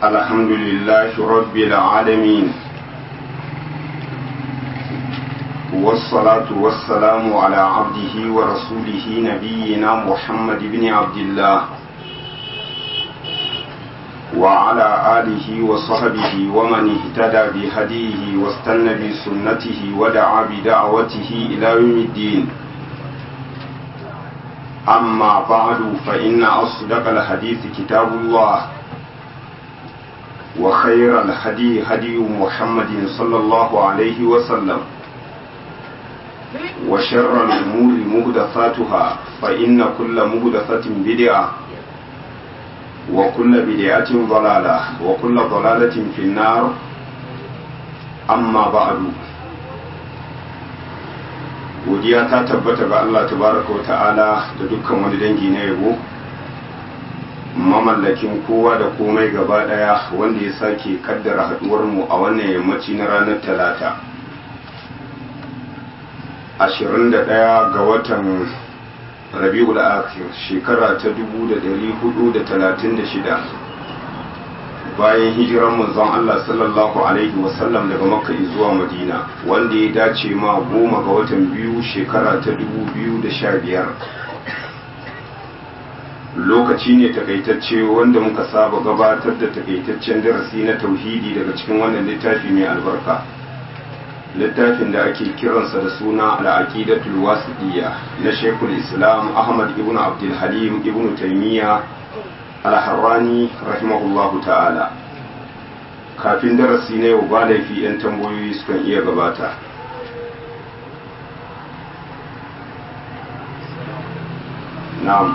الحمد لله رب العالمين والصلاة والسلام على عبده ورسوله نبينا محمد بن عبد الله وعلى آله وصحبه ومن اهتدى بهديه واستنى بسنته ودعا بدعوته إلى يوم الدين أما بعد فإن أصدق الحديث كتاب الله وخير الهدي هدي محمد صلى الله عليه وسلم وشر الأمور مهدثاتها فإن كل مهدثة بدعة وكل بدعة ضلالة وكل ضلالة في النار أما بعد godiya ta tabbata ga Allah tabaraka wa ta'ala da dukkan wani dangi na yabo mamallakin kowa da komai gaba daya wanda ya sake kaddara haduwar mu a wannan yammaci na ranar talata 21 ga watan rabi'ul akhir shekara ta 1436 bayan hijiran manzon Allah sallallahu alaihi wasallam daga makka zuwa madina wanda ya dace ma goma ga watan biyu shekara ta 2015 lokaci ne takaitacce wanda muka saba gabatar da takaitaccen darasi na tauhidi daga cikin wannan littafi mai albarka littafin da ake kiransa da suna al'aqidatul wasiqiyya na shekul islam ahmad ibn abdul halim ibn taymiya al-harrani rahimahullahu ta'ala kafin darasi na yau ba laifi 'yan tambayoyi sukan iya gabata na'am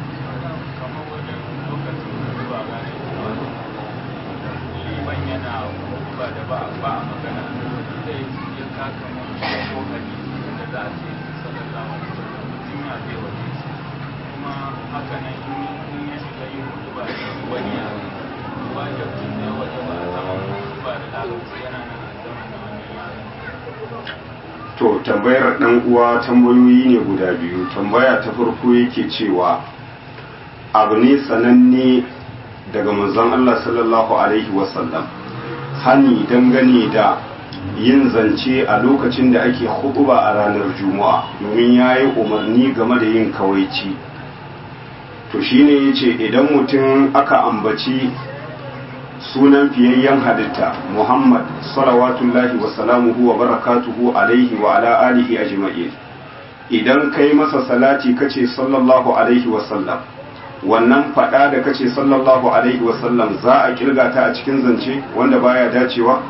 to tambayar dan uwa tambayoyi ne guda biyu tambaya ta farko yake cewa abu ne sananne daga manzon Allah sallallahu alaihi wasallam hani dangane da yin zance a lokacin da ake huɗuba a ranar juma'a domin ya yi umarni game da yin kawaici to shine ya ce idan mutum aka ambaci sunan fiyayyen halitta muhammad salawatullahi wasalamuhu wa barakatuhu alaihi wa ala alihi ajma'in idan kai masa salati kace sallallahu alaihi wasallam wannan fada da kace sallallahu alaihi wasallam za a kirga ta a cikin zance wanda baya dacewa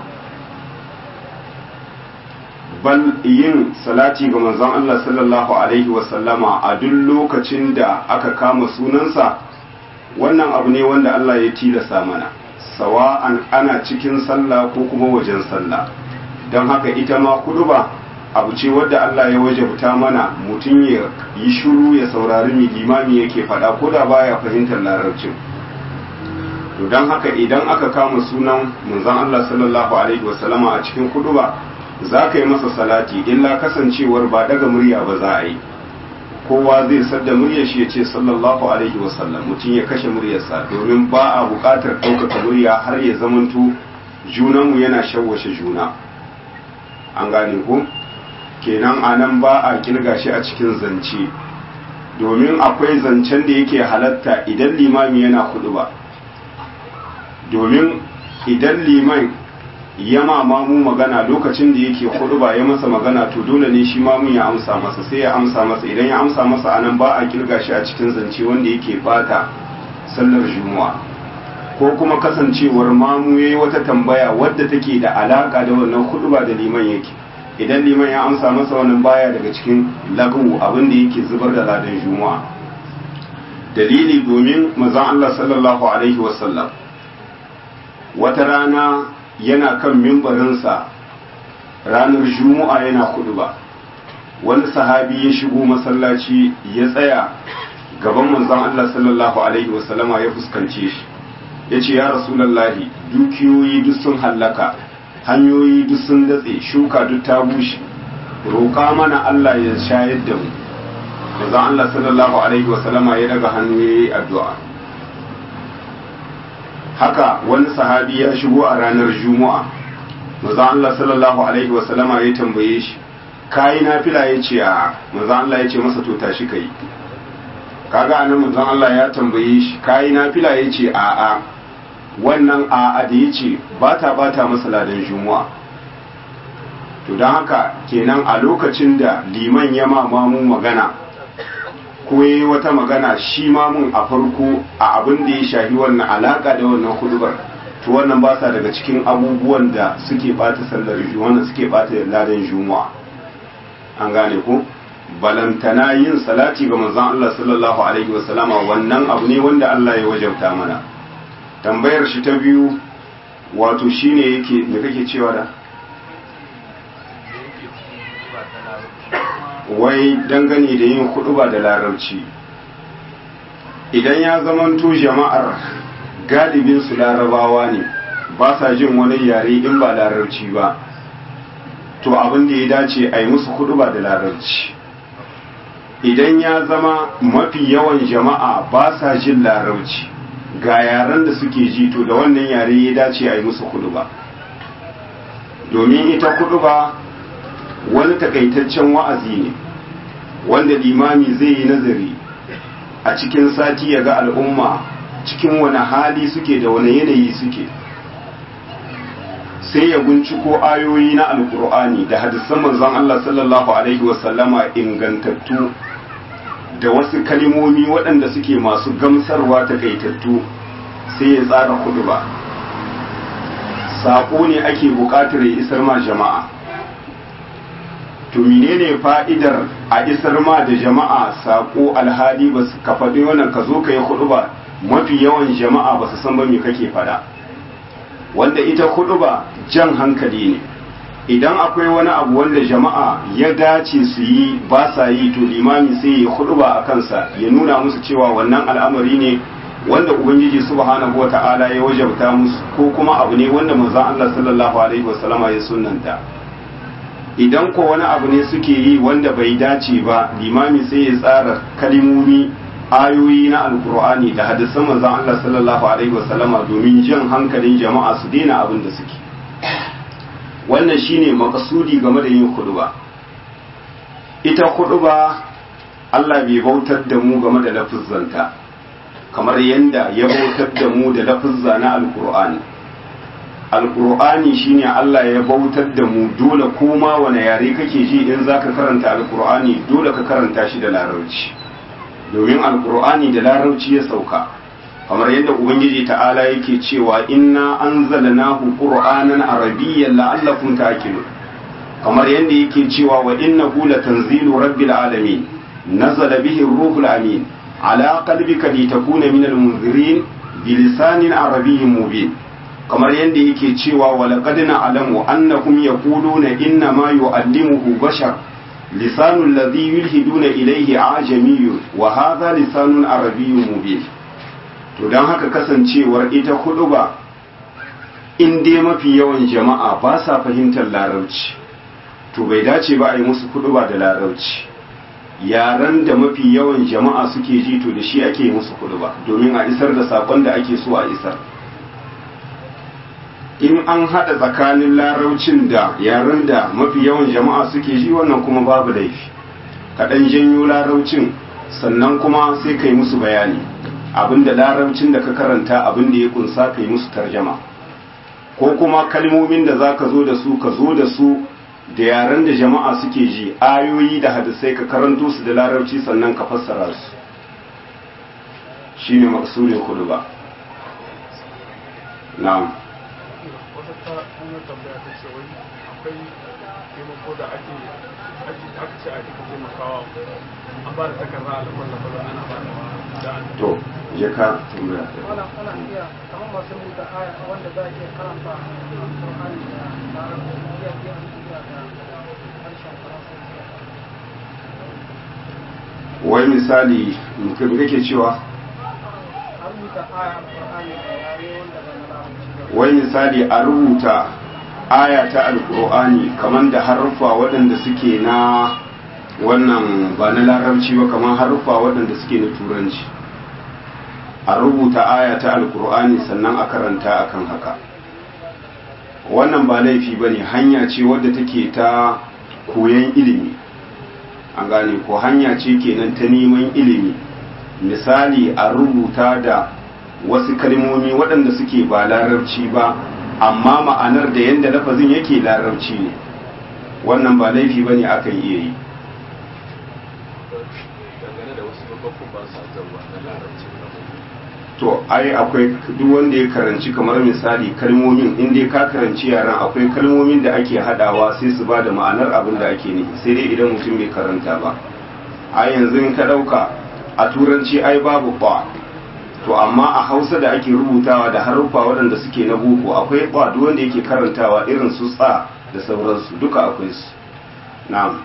bal yin salati ga manzon Allah sallallahu alaihi wasallama a duk lokacin da aka kama sunansa wannan abu ne wanda Allah ya tilasa mana sawa'an ana cikin sallah ko kuma wajen sallah don haka ita ma kuduba abu ce wadda Allah ya wajabta mana mutum ya yi shiru ya saurari mai limami yake faɗa ko da baya fahimtar larabcin to don haka idan aka kama sunan manzon Allah sallallahu alaihi wasallama a cikin kuduba za ka yi masa salati illa kasancewar ba daga murya ba za a yi kowa zai sadda muryar shi ya ce sallallahu alaihi wasallam mutum ya kashe muryarsa domin ba a buƙatar ɗaukaka murya har ya zamanto junanmu yana shawwashe juna an gane ko kenan a nan ba a kirga shi a cikin zance domin akwai zancen da yake halatta idan limami yana hudu ba domin idan liman ya mamu magana lokacin da yake hudu ba ya masa magana to dole ne shi mamun ya amsa masa sai ya amsa masa idan ya amsa masa anan ba a kirga shi a cikin zance wanda yake fata sallar juma'a ko kuma kasancewar mamu yayi wata tambaya wadda take da alaka da wannan hudu ba da liman yake idan liman ya amsa masa wannan baya daga cikin lagu abin da yake zubar da ladan juma'a dalili domin manzon Allah sallallahu alaihi wasallam wata rana yana kan mimbarinsa ranar juma'a yana kudu ba wani sahabi ya shigo masallaci ya tsaya gaban manzon Allah sallallahu alaihi wasallama ya fuskance shi ya ce ya rasulallahi dukiyoyi duk sun hallaka hanyoyi duk sun datse shuka duk ta bushe roƙa mana Allah ya shayar da mu manzon Allah sallallahu alaihi wasallama ya daga hannu ya yi addu'a haka wani sahabi ya shigo a ranar juma'a manzo Allah sallallahu alaihi wa sallama ya tambaye shi kai nafila yace a manzo Allah yace masa to tashi kai kaga anan manzo Allah ya tambaye shi kai nafila yace a a wannan a a da yace ba ta bata masa ladan juma'a to don haka kenan a lokacin da liman ya mamamu magana ko yi wata magana shi mamun a farko a abin da ya shahi wannan alaka da wannan hudubar to wannan ba sa daga cikin abubuwan da suke bata sallar wannan suke bata ladan juma'a an gane ko balantana yin salati ga manzon Allah sallallahu alaihi wasallama wannan abu ne wanda Allah ya wajabta mana tambayar shi ta biyu wato shine yake me kake cewa da wai dangane da yin ba da larabci idan ya zamanto jama'ar galibin su larabawa ne ba sa jin wani yare in ba larabci ba to abin da ya dace a yi musu ba da larabci idan ya zama mafi yawan jama'a ba sa jin larabci ga yaren da suke ji to da wannan yare ya dace a yi musu ba domin ita ba wani takaitaccen wa'azi ne wanda limami zai yi nazari a cikin sati ya ga al'umma cikin wani hali suke da wani yanayi suke sai ya binciko ayoyi na alkur'ani da hadisan manzon Allah sallallahu alaihi wasallama ingantattu da wasu kalimomi waɗanda suke masu gamsarwa takaitattu sai ya tsara kudu ba saƙo ne ake buƙatar ya isar ma jama'a to menene fa'idar a isar ma da jama'a sako alhali ba su ka faɗi wannan ka zo ka yi hudu ba mafi yawan jama'a ba su san ba me kake faɗa wanda ita hudu ba jan hankali ne idan akwai wani abu wanda jama'a ya dace su yi ba sa yi to limami sai ya hudu ba a kansa ya nuna musu cewa wannan al'amari ne wanda ubangiji subhanahu wata'ala ya wajabta musu ko kuma abu ne wanda manzon Allah sallallahu alaihi wasallama ya sunnanta idan ko wani abu ne suke yi wanda bai dace ba limami sai ya tsara kalimomi ayoyi na alkur'ani da hadisan manzon Allah sallallahu alaihi wasallama domin jan hankalin jama'a su daina abin da suke wannan shine makasudi game da yin khutba ita khutba Allah bai bautar da mu game da lafuzzanta kamar yanda ya bautar da mu da lafuzza na alkur'ani alkur'ani shine Allah ya bautar da mu dole koma wani yare kake ji in zaka karanta alkur'ani dole ka karanta shi da larabci domin alkur'ani da larabci ya sauka kamar yadda ubangiji ta'ala yake cewa inna anzalnahu qur'anan arabiyyan la'allakum ta'qilun kamar yadda yake cewa wa innahu latanzilu rabbil alamin nazala bihi ruhul amin ala qalbika litakuna minal munzirin bilisanin arabiyyin mubin kamar yadda yake cewa walaqad na'lamu annahum yaquluna inna ma yu'allimuhu bashar lisanul ladhi yulhiduna ilayhi ajamiyyun wa hadha lisanun arabiyyun mubin to dan haka kasancewar ita huduba in dai mafi yawan jama'a ba sa fahimtar larabci to bai dace ba a yi musu huduba da larabci yaran da mafi yawan jama'a suke ji to da shi ake musu huduba domin a isar da sakon da ake so a isar in an haɗa tsakanin laraucin da yaren da mafi yawan jama'a suke ji wannan kuma babu laifi kaɗan janyo laraucin sannan kuma sai kai musu bayani abinda laraucin da ka karanta abin da ya kunsa kai musu tarjama ko kuma kalmomin da za ka zo da su ka zo da su da yaren da jama'a suke ji ayoyi da hadisai ka karanto su da larabci sannan ka fassara su shine maksudin kudu ba na'am ta hanyar tambaya ta ce wai akwai taimako da ake aka ce ake ka taimakawa an ba da takarda a lamar lamar ana ba da an to ya ka tambaya wala ana iya kamar masu rubuta aya wanda za a iya karanta alƙur'ani da larabci iya iya rubuta da harshen faransanci wai misali mutum kake cewa a rubuta aya alƙur'ani da yare wanda ba na larabci ba wai misali a rubuta aya ta alkur'ani kamar da haruffa waɗanda suke na wannan ba na larabci ba kamar haruffa waɗanda suke na turanci a rubuta aya ta alkur'ani sannan a karanta akan haka wannan ba laifi ba ne hanya ce wadda take ta koyon ilimi an gane ko hanya ce kenan ta neman ilimi misali a rubuta da wasu kalmomi waɗanda suke ba larabci ba amma ma'anar da yadda lafazin yake larabci ne wannan ba laifi ba ne akan iya yi dangane da wasu babban ba su zarwa na larabci to ai akwai duk wanda ya karanci kamar misali kalmomin in dai ka karanci yaran akwai kalmomin da ake hadawa sai su ba da ma'anar abin da ake nufi sai dai idan mutum bai karanta ba a yanzu in ka dauka a turanci ai babu ba to amma a hausa da ake rubutawa da haruffa waɗanda suke na boko akwai ba duk wanda yake karantawa irin su tsa da sauransu duka akwai su na'am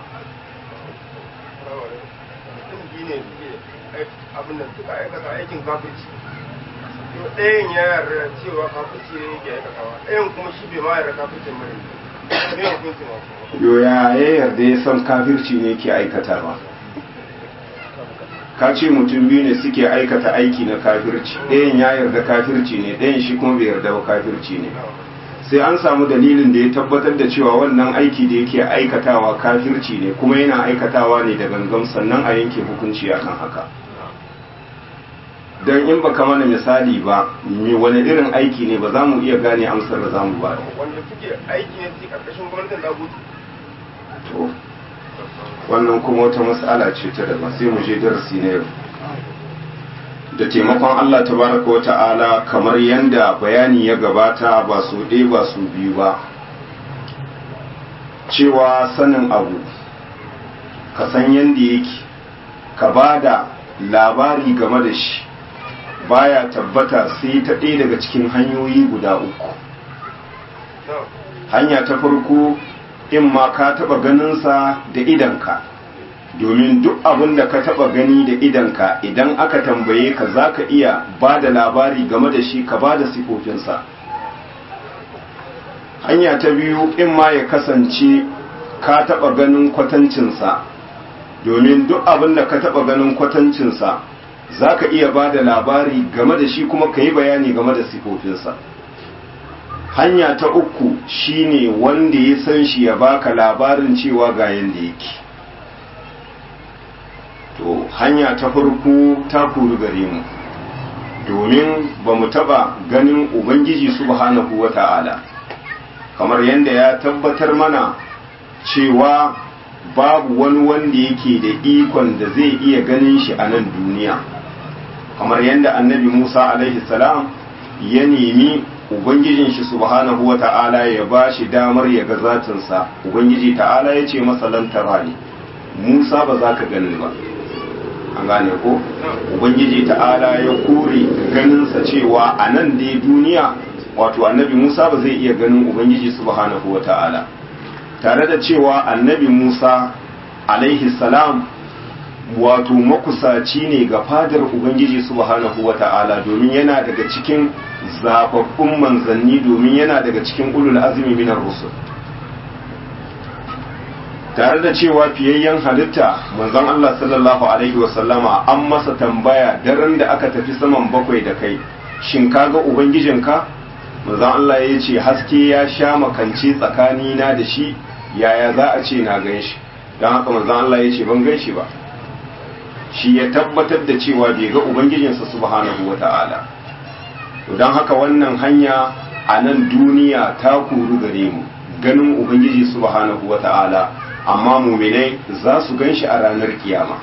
mutum biyu ne suke abin da suka aikata aikin kafirci to ɗayan ya yarda cewa kafirci ne yake aikatawa ɗayan kuma shi bai ma yarda kafircin bane me hukuncin wasu yo ya ya yarda ya san kafirci ne ke aikatawa ka ce mutum biyu ne suke aikata aiki na kafirci ɗayan ya yarda kafirci ne ɗayan shi kuma bai yarda ba kafirci ne sai an samu dalilin da ya tabbatar da cewa wannan aiki da yake aikatawa kafirci ne kuma yana aikatawa ne da gangan sannan a yanke hukunci akan haka don in baka mana misali ba me wani irin aiki ne ba za mu iya gane amsar da za mu ba wanda suke aiki ne suke karkashin gwamnatin dagutu to wannan kuma wata mas'ala ce ta daban sai mu je darasi na yau da taimakon Allah tabaraka wa ta'ala kamar yanda bayani ya gabata ba su ɗaya ba su biyu ba cewa sanin abu ka san yanda yake ka ba da labari game da shi baya tabbata sai ta ɗaya daga cikin hanyoyi guda uku hanya ta farko in ma ka taɓa ganinsa da idanka domin duk abin da ka taɓa gani da idanka idan aka tambaye ka za ka iya ba da labari game da shi ka ba da sifofinsa hanya ta biyu in ma ya kasance ka taɓa ganin kwatancinsa domin duk abin da ka taɓa ganin kwatancinsa za ka iya ba da labari game da shi kuma ka yi bayani game da sifofinsa hanya ta uku shine wanda ya san shi ya baka labarin cewa ga yanda yake to hanya ta farko ta kuru gare mu domin ba mu taba ganin ubangiji subhanahu wata'ala kamar yadda ya tabbatar mana cewa babu wani wanda yake da ikon da zai iya ganin shi a nan duniya kamar yadda annabi musa alaihi salam ya nemi ubangijin shi subhanahu wa ta'ala ya ba shi damar ya ga zatinsa ubangiji ta'ala ya ce masa lantara ne musa ba za ka gani ba an gane ko ubangiji ta'ala ya kore ganinsa cewa a nan dai duniya wato annabi musa ba zai iya ganin ubangiji subhanahu wa ta'ala tare da cewa annabi musa alaihi salam wato makusaci ne ga fadar ubangiji subhanahu wa ta'ala domin yana daga cikin zababbun manzanni domin yana daga cikin ulul azumi minar rusul tare da cewa fiyayyen halitta manzon Allah sallallahu alaihi wasallama an masa tambaya daren da aka tafi saman bakwai da kai shin kaga ubangijinka manzon Allah ya ce haske ya sha makance tsakanina da shi yaya za a ce na gan shi don haka manzon Allah ya ce ban gan shi ba shi ya tabbatar da cewa bai ga ubangijinsa subhanahu wata'ala to don haka wannan hanya a nan duniya ta kuru gare mu ganin ubangiji subhanahu wata'ala amma muminai za su gan shi a ranar kiyama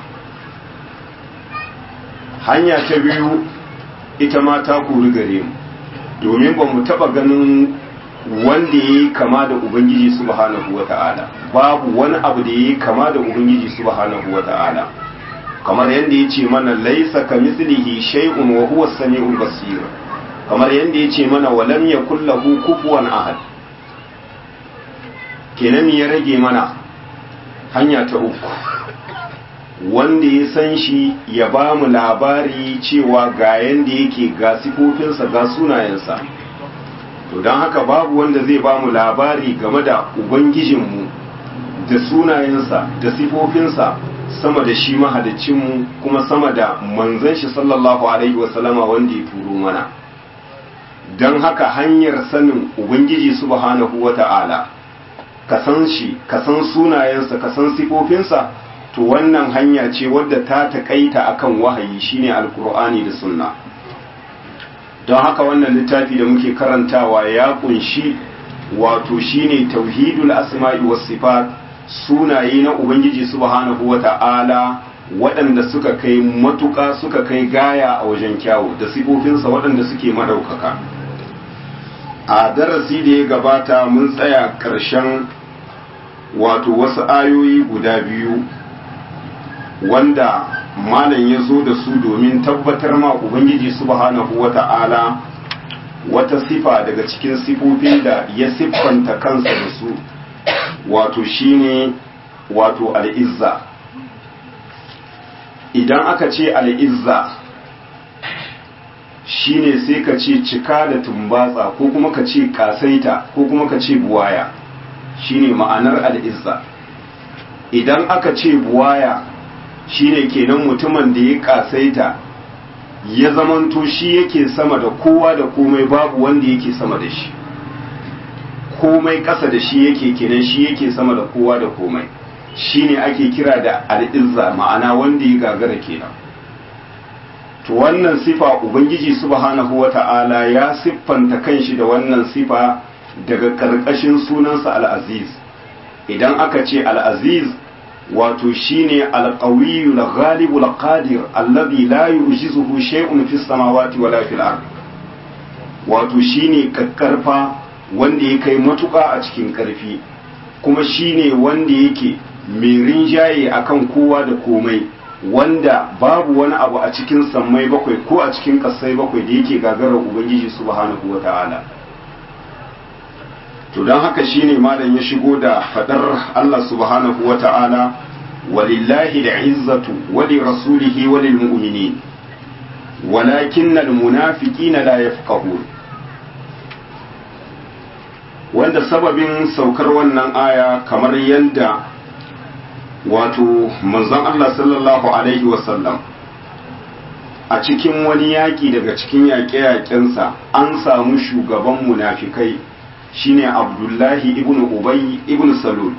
hanya ta biyu ita ma ta kuru gare mu domin ba mu taba ganin wanda ya yi kama da ubangiji subhanahu wata'ala babu wani abu da ya yi kama da ubangiji subhanahu wata'ala kamar yadda ya ce mana laisa ka mislihi shay'un wa huwa samiul basir kamar yadda ya ce mana walam yakul lahu kufuwan ahad kenan ya rage mana hanya ta uku wanda ya san shi ya ba mu labari cewa ga yanda yake ga sifofinsa ga sunayensa to don haka babu wanda zai ba mu labari game da ubangijinmu da sunayensa da sifofinsa sama da shi mahalicinmu kuma sama da manzon shi sallallahu alaihi wasallama wanda ya turo mana don haka hanyar sanin ubangiji subhanahu wata'ala ka san shi ka san sunayensa ka san sifofinsa to wannan hanya ce wadda ta taƙaita akan wahayi shine alkur'ani da sunna don haka wannan littafi da muke karantawa ya kunshi wato shine tauhidul asma'i was sifat sunaye na ubangiji subhanahu wata'ala waɗanda suka kai matuƙa suka kai gaya a wajen kyawu da sifofinsa waɗanda suke madaukaka a darasi da ya gabata mun tsaya ƙarshen wato wasu ayoyi guda biyu wanda malam ya zo da su domin tabbatar ma ubangiji subhanahu wata'ala wata sifa daga cikin sifofin da ya siffanta kansa da su wato shine wato al'izza idan aka ce al'izza shine sai ka ce cika da tumbatsa ko kuma ka ce kasaita ko kuma ka ce buwaya shine ma'anar al'izza idan aka ce buwaya shine kenan mutumin da ya kasaita ya zamanto shi yake sama da kowa da komai babu wanda yake sama da shi komai ƙasa da shi yake kenan shi yake sama da kowa da komai shine ake kira da al'izza ma'ana wanda ya gagara kenan to wannan sifa ubangiji subhanahu wata'ala ya siffanta kanshi da wannan sifa daga ƙarƙashin sunansa al'aziz idan aka ce al'aziz wato shine alqawiyyu al-ghalibu al-qadir alladhi la yujizuhu shay'un fis samawati wala fil ard wato shine kakkarfa wanda ya kai matuƙa a cikin ƙarfi kuma shine wanda yake mai rinjaye akan kowa da komai wanda babu wani abu a cikin sammai bakwai ko a cikin ƙasai bakwai da yake gagarar ubangiji subhanahu wata'ala to don haka shine malam ya shigo da fadar Allah subhanahu wa ta'ala walillahi da izzatu wali rasulihi walil mu'minin walakin al munafiqina la yafqahun wanda sababin saukar wannan aya kamar yadda wato manzon Allah sallallahu alaihi wasallam a cikin wani yaƙi daga cikin yaƙe-yaƙensa an samu shugaban munafikai shine abdullahi ibn ubay ibn salul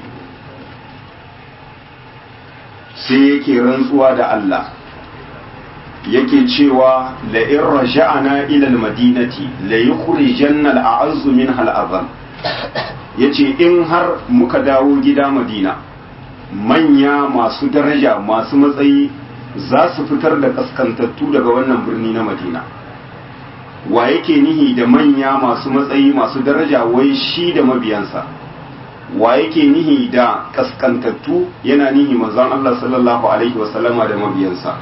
sai yake rantsuwa da Allah yake cewa la in raja'ana ila almadinati la yukhrijanna al'azzu minha al'azam yace in har muka dawo gida madina manya masu daraja masu matsayi za su fitar da kaskantattu daga wannan birni na madina wa yake nihi da manya masu matsayi masu daraja wai shi da mabiyansa wa yake nihi da kaskantattu yana nihi manzon Allah sallallahu alaihi wasallama da mabiyansa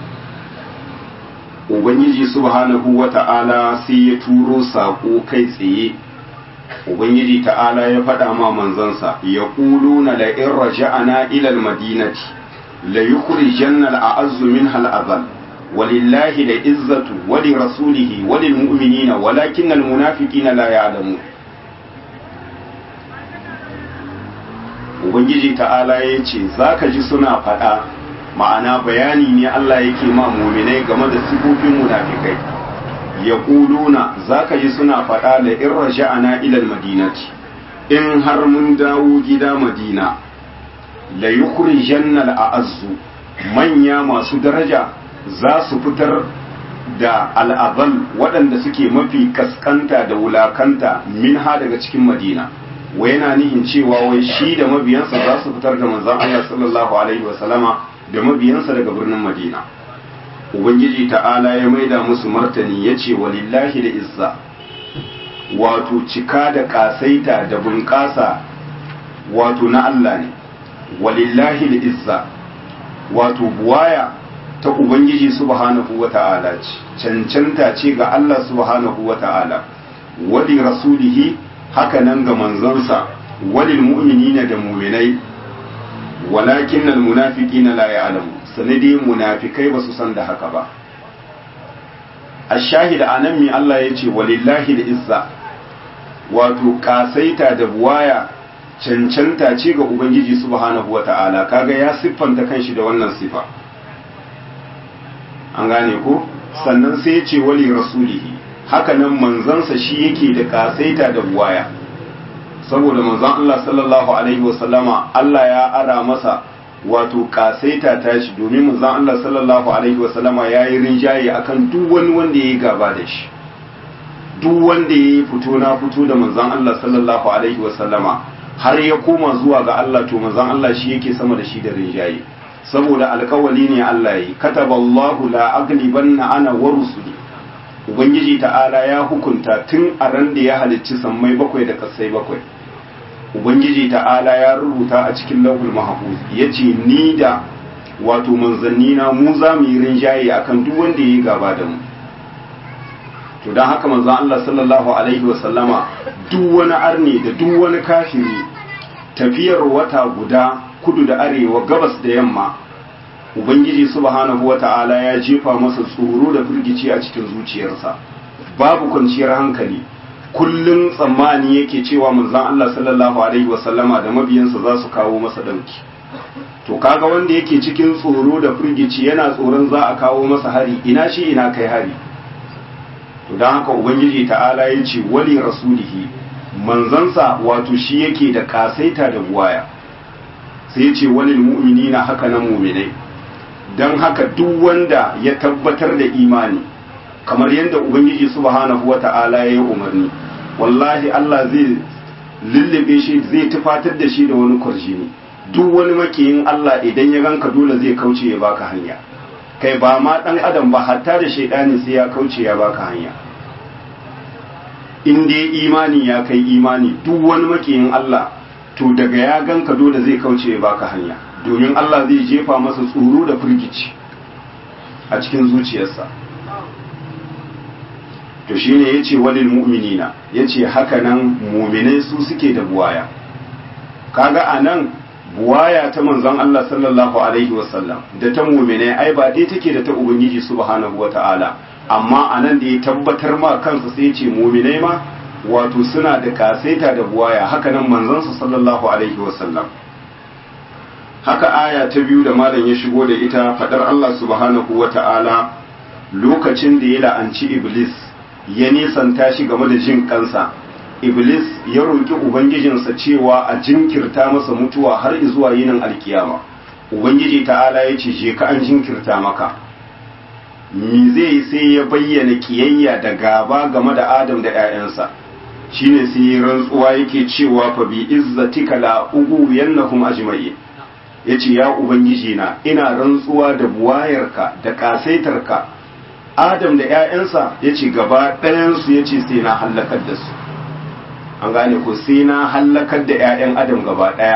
ubangiji subhanahu wata'ala sai ya turo sako kai tsaye ubangiji ta'ala ya faɗa ma manzansa ya na la in raja'ana ila al-madinati la yukhrijanna al-a'azzu minha al-adhall ولله العزة ولرسوله وللمؤمنين ولكن المنافقين لا يعلمون Ubangiji ta'ala ya ce za ka ji suna faɗa ma'ana bayani ne Allah yake ma muminai game da sifofin munafikai ya ƙuluna za ka ji suna faɗa da in raja'ana ilal madinati in har mun dawo gida madina la yukhrijanna al-a'azzu manya masu daraja za su fitar da al'azal waɗanda suke mafi kaskanta da wulakanta min ha daga cikin madina wa yana nihin cewa wai shi da mabiyansa za su fitar da manzan Allah sallallahu alaihi wasallama da mabiyansa daga birnin madina ubangiji ta'ala ya maida musu martani ya ce walillahi da izza wato cika da ƙasaita da bunƙasa wato na Allah ne walillahi da izza wato buwaya ta Ubangiji subhanahu wa ta'ala ce, cancanta ce ga Allah subhanahu wa ta'ala, wali rasulihi haka nan ga manzansa, walil mu'minina da muminai, walakin nan munafiki na la ya'lamu sanadi munafikai ba su san da haka ba. A shahida a nan mi Allah ya ce, walillahi da izza, wato kasaita da buwaya cancanta ce ga ubangiji subhanahu wata'ala kaga ya siffanta kanshi da wannan sifa an gane ko sannan sai ya ce wali rasulihi hakanan manzansa shi yake da kasaita da buwaya saboda manzon Allah sallallahu alaihi wasallama Allah ya ara masa wato kasaita tashi domin manzon Allah sallallahu alaihi wasallama ya yi rinjaye akan duk wani wanda ya yi gaba da shi duk wanda ya yi fito na fito da manzon Allah sallallahu alaihi wasallama har ya koma zuwa ga Allah to manzon Allah shi yake sama da shi da rinjaye saboda alkawali ne Allah yi kataballahu la aglibanna ana wa rusuli ubangiji ta'ala ya hukunta tun a ran da ya halicci sammai bakwai da kasai bakwai ubangiji ta'ala ya rubuta a cikin lauhul mahfuz yace ni da wato manzanni na mu za mu yi rinjaye akan duk wanda yayi gaba da mu to dan haka manzon Allah sallallahu alaihi wa sallama duk wani arni da duk wani kafiri tafiyar wata guda kudu da arewa gabas da yamma ubangiji subhanahu wata'ala ya jefa masa tsoro da firgici a cikin zuciyarsa babu kwanciyar hankali kullum tsammani yake cewa manzon Allah sallallahu alaihi wasallama da mabiyansa za su kawo masa dauki to kaga wanda yake cikin tsoro da firgici yana tsoron za a kawo masa hari ina shi ina kai hari to don haka ubangiji ta'ala ya ce wali rasulihi manzansa wato shi yake da kasaita da buwaya sai ya ce walil mu'minina haka na mu'minai don haka duk wanda ya tabbatar da imani kamar yadda ubangiji subhanahu wata'ala ya yi umarni wallahi Allah zai lullube shi zai tufatar da shi da wani kwarjini duk wani makiyin Allah idan ya ganka dole zai kauce ya baka hanya kai ba ma dan adam ba hatta da shaidani sai ya kauce ya baka hanya in dai imani ya kai imani duk wani makiyin Allah to daga ya ganka dole zai kauce ya baka hanya domin Allah zai jefa masa tsoro da firgici a cikin zuciyarsa to shine yace walil mu'minina yace haka nan mu'minai su suke da buwaya kaga anan buwaya ta manzon Allah sallallahu alaihi wasallam da ta mu'minai ai ba dai take da ta ubangiji subhanahu wataala amma anan da ya tabbatar ma kansa sai yace mu'minai ma wato suna da kasaita da buwaya haka nan manzon sa sallallahu alaihi wasallam haka aya ta biyu da malam ya shigo da ita fadar Allah subhanahu wataala lokacin da ya la'anci iblis ya nisanta shi game da jin kansa iblis ya roƙi ubangijinsa cewa a jinkirta masa mutuwa har zuwa yinin alkiyama ubangiji ta'ala ya ce je ka an jinkirta maka me zai sai ya bayyana kiyayya da gaba game da adam da 'ya'yansa shine sai ya rantsuwa yake cewa fa bi izzatika la ugu yannahum ajma'i yace ya ubangiji na ina rantsuwa da buwayarka da kasaitarka Adam da ‘ya'yansa ya ce gaba ɗayansu ya ce sai na hallakar da su, an gane ko sai na hallakar da ‘ya'yan Adam gaba ɗaya,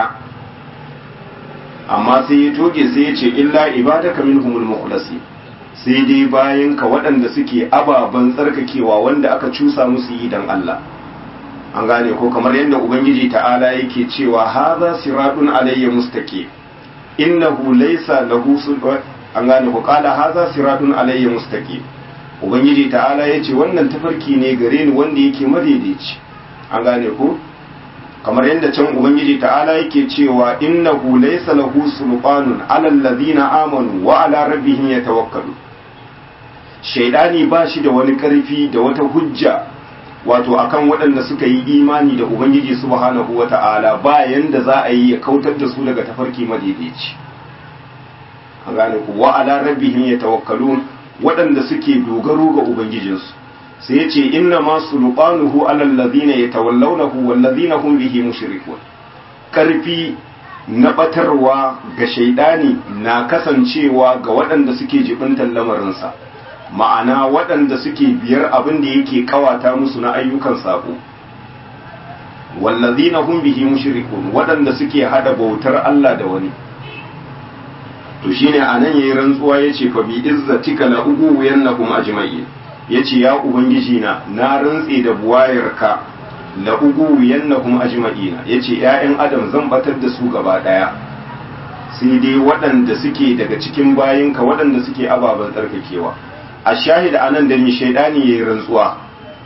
amma sai ya toge sai ya ce illa ibadaka minhumul mukhlasi sai dai bayan ka waɗanda suke ababen tsarkakewa wanda aka cusa musu yi don Allah. An gane ko kamar yadda Ubangiji ta'ala yake cewa haza siratun alayya mustaqim innahu laysa lahu sultan an gane ku kala haza siratun alayya mustaqim ubangiji ta'ala yace wannan tafarki ne gare ni wanda yake madaidaici an gane ku kamar yadda can ubangiji ta'ala yake cewa innahu laysa lahu sultanun ala alladhina amanu wa ala rabbihim yatawakkalu shaydani ba shi da wani karfi da wata hujja wato akan waɗanda suka yi imani da ubangiji subhanahu wata'ala ba yanda za a yi ya kautar da su daga tafarki madaidaici an gane ku wa ala rabbihim yatawakkalun waɗanda suke dogaro ga ubangijinsu sai yace inna ma sulqanuhu ala alladhina yatawallawnahu wal ladhina hum bihi mushrikun karfi na batarwa ga shaidani na kasancewa ga waɗanda suke jibintar lamarinsa ma'ana waɗanda suke biyar abin da yake kawata musu na ayyukan sabo wallazina hum bihi mushrikun waɗanda suke hada bautar Allah da wani to shine anan yayi rantsuwa yace fa bi izzatika la ugu yannakum ajma'in yace ya ubangiji na na rantse da buwayarka la ugu yannakum ajma'in yace ƴaƴan adam zan batar da su gaba daya sai dai waɗanda suke daga cikin bayinka waɗanda suke ababen tsarkakewa a shahida anan da ni shaidani yayi rantsuwa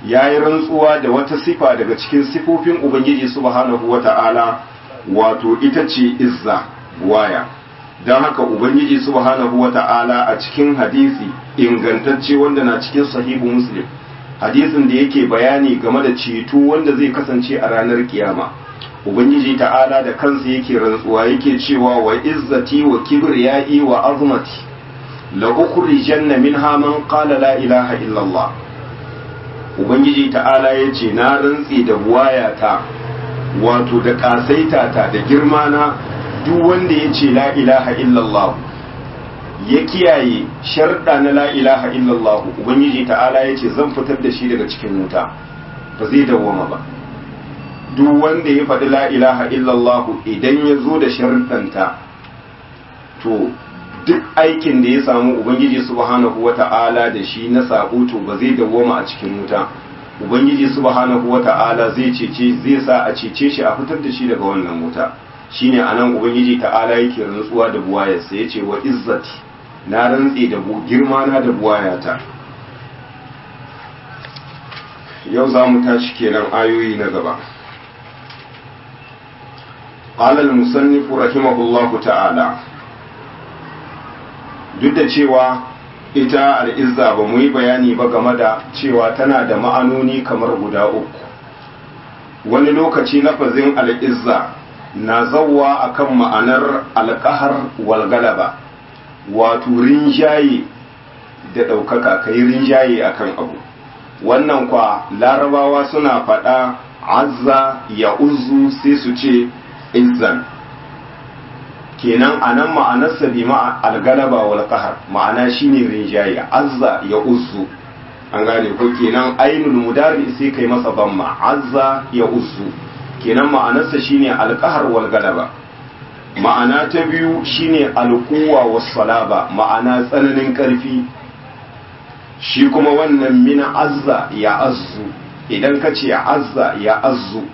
ya yi rantsuwa da wata sifa daga cikin sifofin ubangiji subhanahu wata'ala wato ita ce izza waya don haka ubangiji subhanahu wata'ala a cikin hadisi ingantacce wanda na cikin sahihu muslim hadisin da yake bayani game da ceto wanda zai kasance a ranar kiyama ubangiji ta'ala da kansa yake rantsuwa yake cewa wa izzati wa kibriyai wa azmati la ukhrijanna minha man qala la ilaha illallah ubangiji ta'ala yace na rantsi da buwayata wato da kasaita ta da girma na duk wanda yace la ilaha illallah ya kiyaye sharɗa na la ilaha illallah ubangiji ta'ala yace zan fitar da shi daga cikin wuta ba zai dawwama ba duk wanda ya faɗi la ilaha illallah idan ya zo da sharɗanta to duk aikin da ya samu ubangiji subhanahu wata'ala da shi na sabo to ba zai dawwama a cikin wuta ubangiji subhanahu wata'ala zai cece zai sa a cece shi a fitar da shi daga wannan wuta shine anan ubangiji ta'ala yake rantsuwa da buwayarsa yace wa izzati na rantse da girma na da buwayata yau za mu tashi kenan ayoyi na gaba قال المصنف رحمه الله ta'ala. duk da cewa ita al'izza ba mu yi bayani ba game da cewa tana da ma'anoni kamar guda uku wani lokaci lafazin al'izza na zauwa akan ma'anar alƙahar walgalaba wato rinjaye da ɗaukaka kai rinjaye akan abu wannan kwa larabawa suna faɗa azza ya uzu sai su ce izzan kenan a nan ma'anarsa bi ma algalaba wal qahar ma'ana shine rinjaye azza ya uzzu an gane ko kenan ainul mudari sai kai masa bamma azza ya uzzu kenan ma'anarsa shine alqahar wal galaba ma'ana ta biyu shine alquwa was salaba ma'ana tsananin karfi shi kuma wannan min azza ya azzu idan ka ce azza ya azzu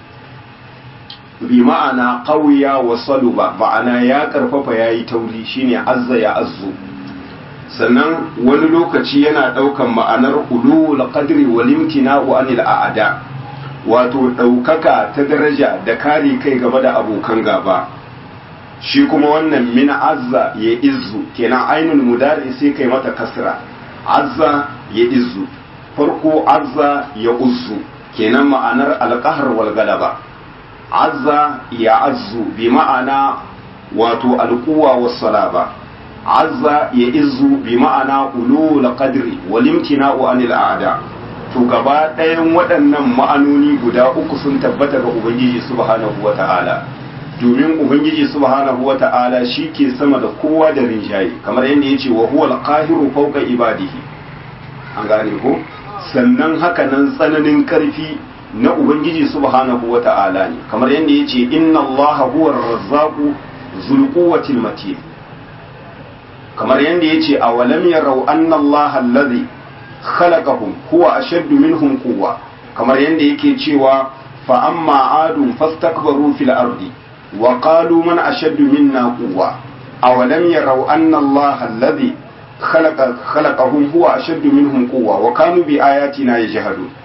bi ma'ana ƙauya wa saluba ma'ana ya karfafa ya yi tauri shine azza ya azzu sannan wani lokaci yana ɗaukan ma'anar ulul qadri wal imtina'u anil a'ada wato ɗaukaka ta daraja da kare kai game da abokan gaba shi kuma wannan min azza ya izzu kenan ainul mudari sai kai mata kasra azza ya izzu farko azza ya uzzu kenan ma'anar alqahr wal galaba azza ya azzu bi ma'ana wato alquwa was salaba azza ya izzu bi ma'ana ulul qadri wal imtina'u anil a'da to gaba ɗayan waɗannan ma'anoni guda uku sun tabbata ga ubangiji subhanahu wata'ala domin ubangiji subhanahu wata'ala shi ke sama da kowa da rinjaye kamar yadda ya ce wa huwa al-qahiru fawqa ibadihi an gane ko sannan haka nan tsananin karfi na Ubangiji subhanahu wa ta'ala ne, kamar yadda ya ce, Inna Allah huwa razzaku zulquwatil matin kamar yadda ya ce, A walam yarau anna Allah allazi khalaqahum huwa ashaddu minhum quwwa kamar yadda yake cewa fa amma adun fastakbaru fil ardi wa qalu man ashaddu minna quwwa awalam yarau anna Allah allazi khalaqa khalaqahum huwa ashaddu minhum quwwa wa kanu bi ayatina yajhadun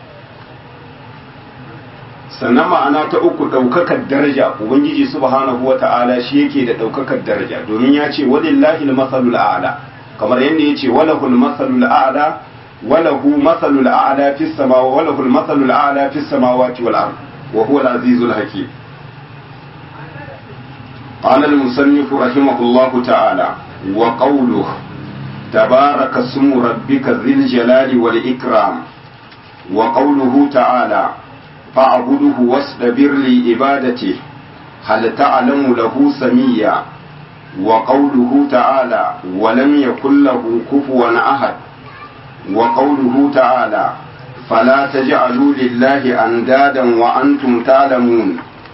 sannan ma'ana ta uku ɗaukakar daraja ubangiji subhanahu wa ta'ala shi yake da ɗaukakar daraja domin ya ce walillahi al-masalul a'la kamar yadda ya ce walahul masalul a'la walahu masalul a'la fis samawati walahu al-masalul a'la fis samawati wal ard wa huwa al-azizul hakim قال المصنف رحمه الله تعالى وقوله تبارك اسم ربك ذي الجلال والإكرام وقوله تعالى فاعبده واصطبر لعبادته هل تعلم له سميا وقوله تعالى ولم يكن له كفوا أحد وقوله تعالى فلا تجعلوا لله أندادا وأنتم تعلمون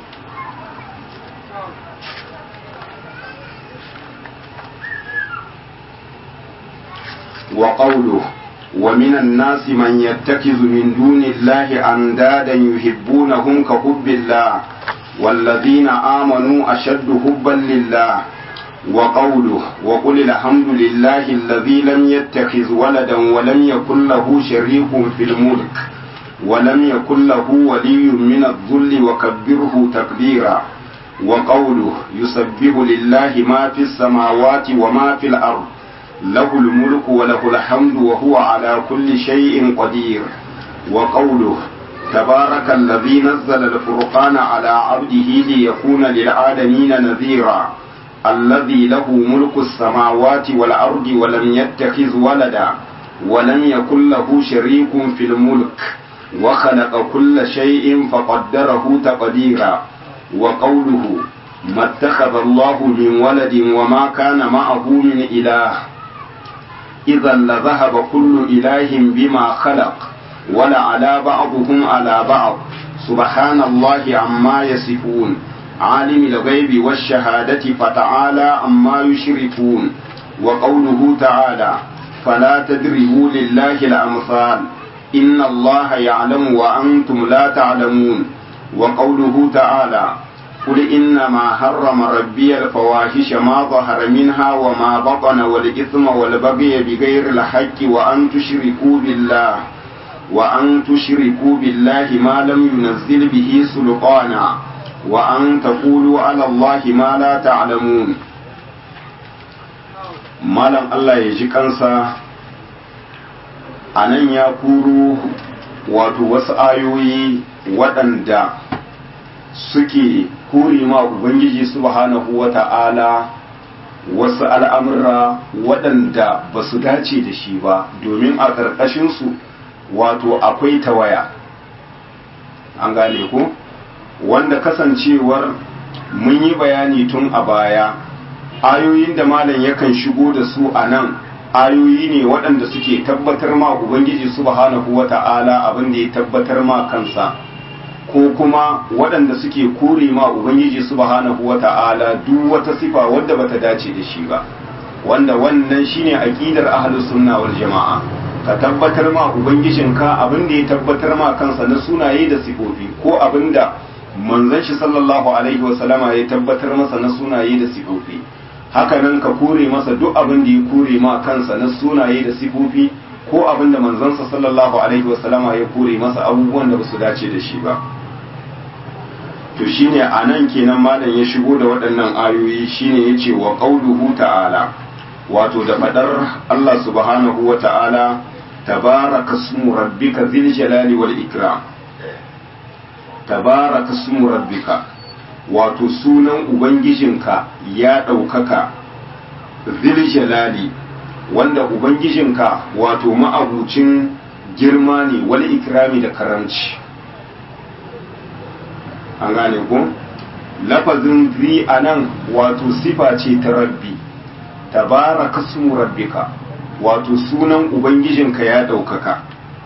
وقوله ومن الناس من يتخذ من دون الله أندادا يحبونهم كحب الله والذين آمنوا أشد حبا لله وقوله وقل الحمد لله الذي لم يتخذ ولدا ولم يكن له شريك في الملك ولم يكن له ولي من الذل وكبره تكبيرا وقوله يسبح لله ما في السماوات وما في الأرض له الملك وله الحمد وهو على كل شيء قدير وقوله تبارك الذي نزل الفرقان على عبده ليكون للعالمين نذيرا الذي له ملك السماوات والأرض ولم يتخذ ولدا ولم يكن له شريك في الملك وخلق كل شيء فقدره تقديرا وقوله ما اتخذ الله من ولد وما كان معه من إله إذا لذهب كل إله بما خلق ولعلى بعضهم على بعض سبحان الله عما يصفون عالم الغيب والشهادة فتعالى عما يشركون وقوله تعالى فلا تدربوا لله الأمثال إن الله يعلم وأنتم لا تعلمون وقوله تعالى قل إنما حرم ربي الفواحش ما ظهر منها وما بطن والإثم والبغي بغير الحق وأن تشركوا بالله وأن تشركوا بالله ما لم ينزل به سلطانا وأن تقولوا على الله ما لا تعلمون malam Allah ya ji kansa a nan ya kuro wato wasu ayoyi waɗanda suke kuri ma Ubangiji subhanahu wa ta'ala wasu al'amura waɗanda ba su dace da shi ba domin a ƙarƙashinsu wato akwai tawaya an gane ku wanda kasancewar mun yi bayani tun a baya ayoyin da malam yakan shigo da su a nan ayoyi ne waɗanda suke tabbatar ma ubangiji subhanahu wa ta'ala abin da ya tabbatar ma kansa ko kuma waɗanda suke kore ma ubangiji subhanahu wa ta'ala duk wata sifa wadda bata dace da shi ba wanda wannan shine aqidar ahlus sunna wal jama'a ka tabbatar ma ubangijinka abin da ya tabbatar ma kansa na sunaye da sifofi ko abin da manzon shi sallallahu alaihi wasallama ya tabbatar masa na sunaye da sifofi haka nan ka kore masa duk abin da ya kore ma kansa na sunaye da sifofi ko abin da manzansa sallallahu alaihi wasallama ya kore masa abubuwan da basu dace da shi ba to shine a nan kenan malam ya shigo da waɗannan ayoyi shine yace wa qauluhu ta'ala wato da fadar Allah subhanahu wa ta'ala tabaraka ismu rabbika dhil jalali wal ikram tabaraka ismu rabbika wato sunan ubangijinka ya ɗaukaka zil jalali wanda ubangijinka wato ma'abucin girma ne wal ikrami da karamci an gane ku lafazin zi a nan wato sifa ce ta rabbi tabaraka ismu rabbika wato sunan ubangijinka ya ɗaukaka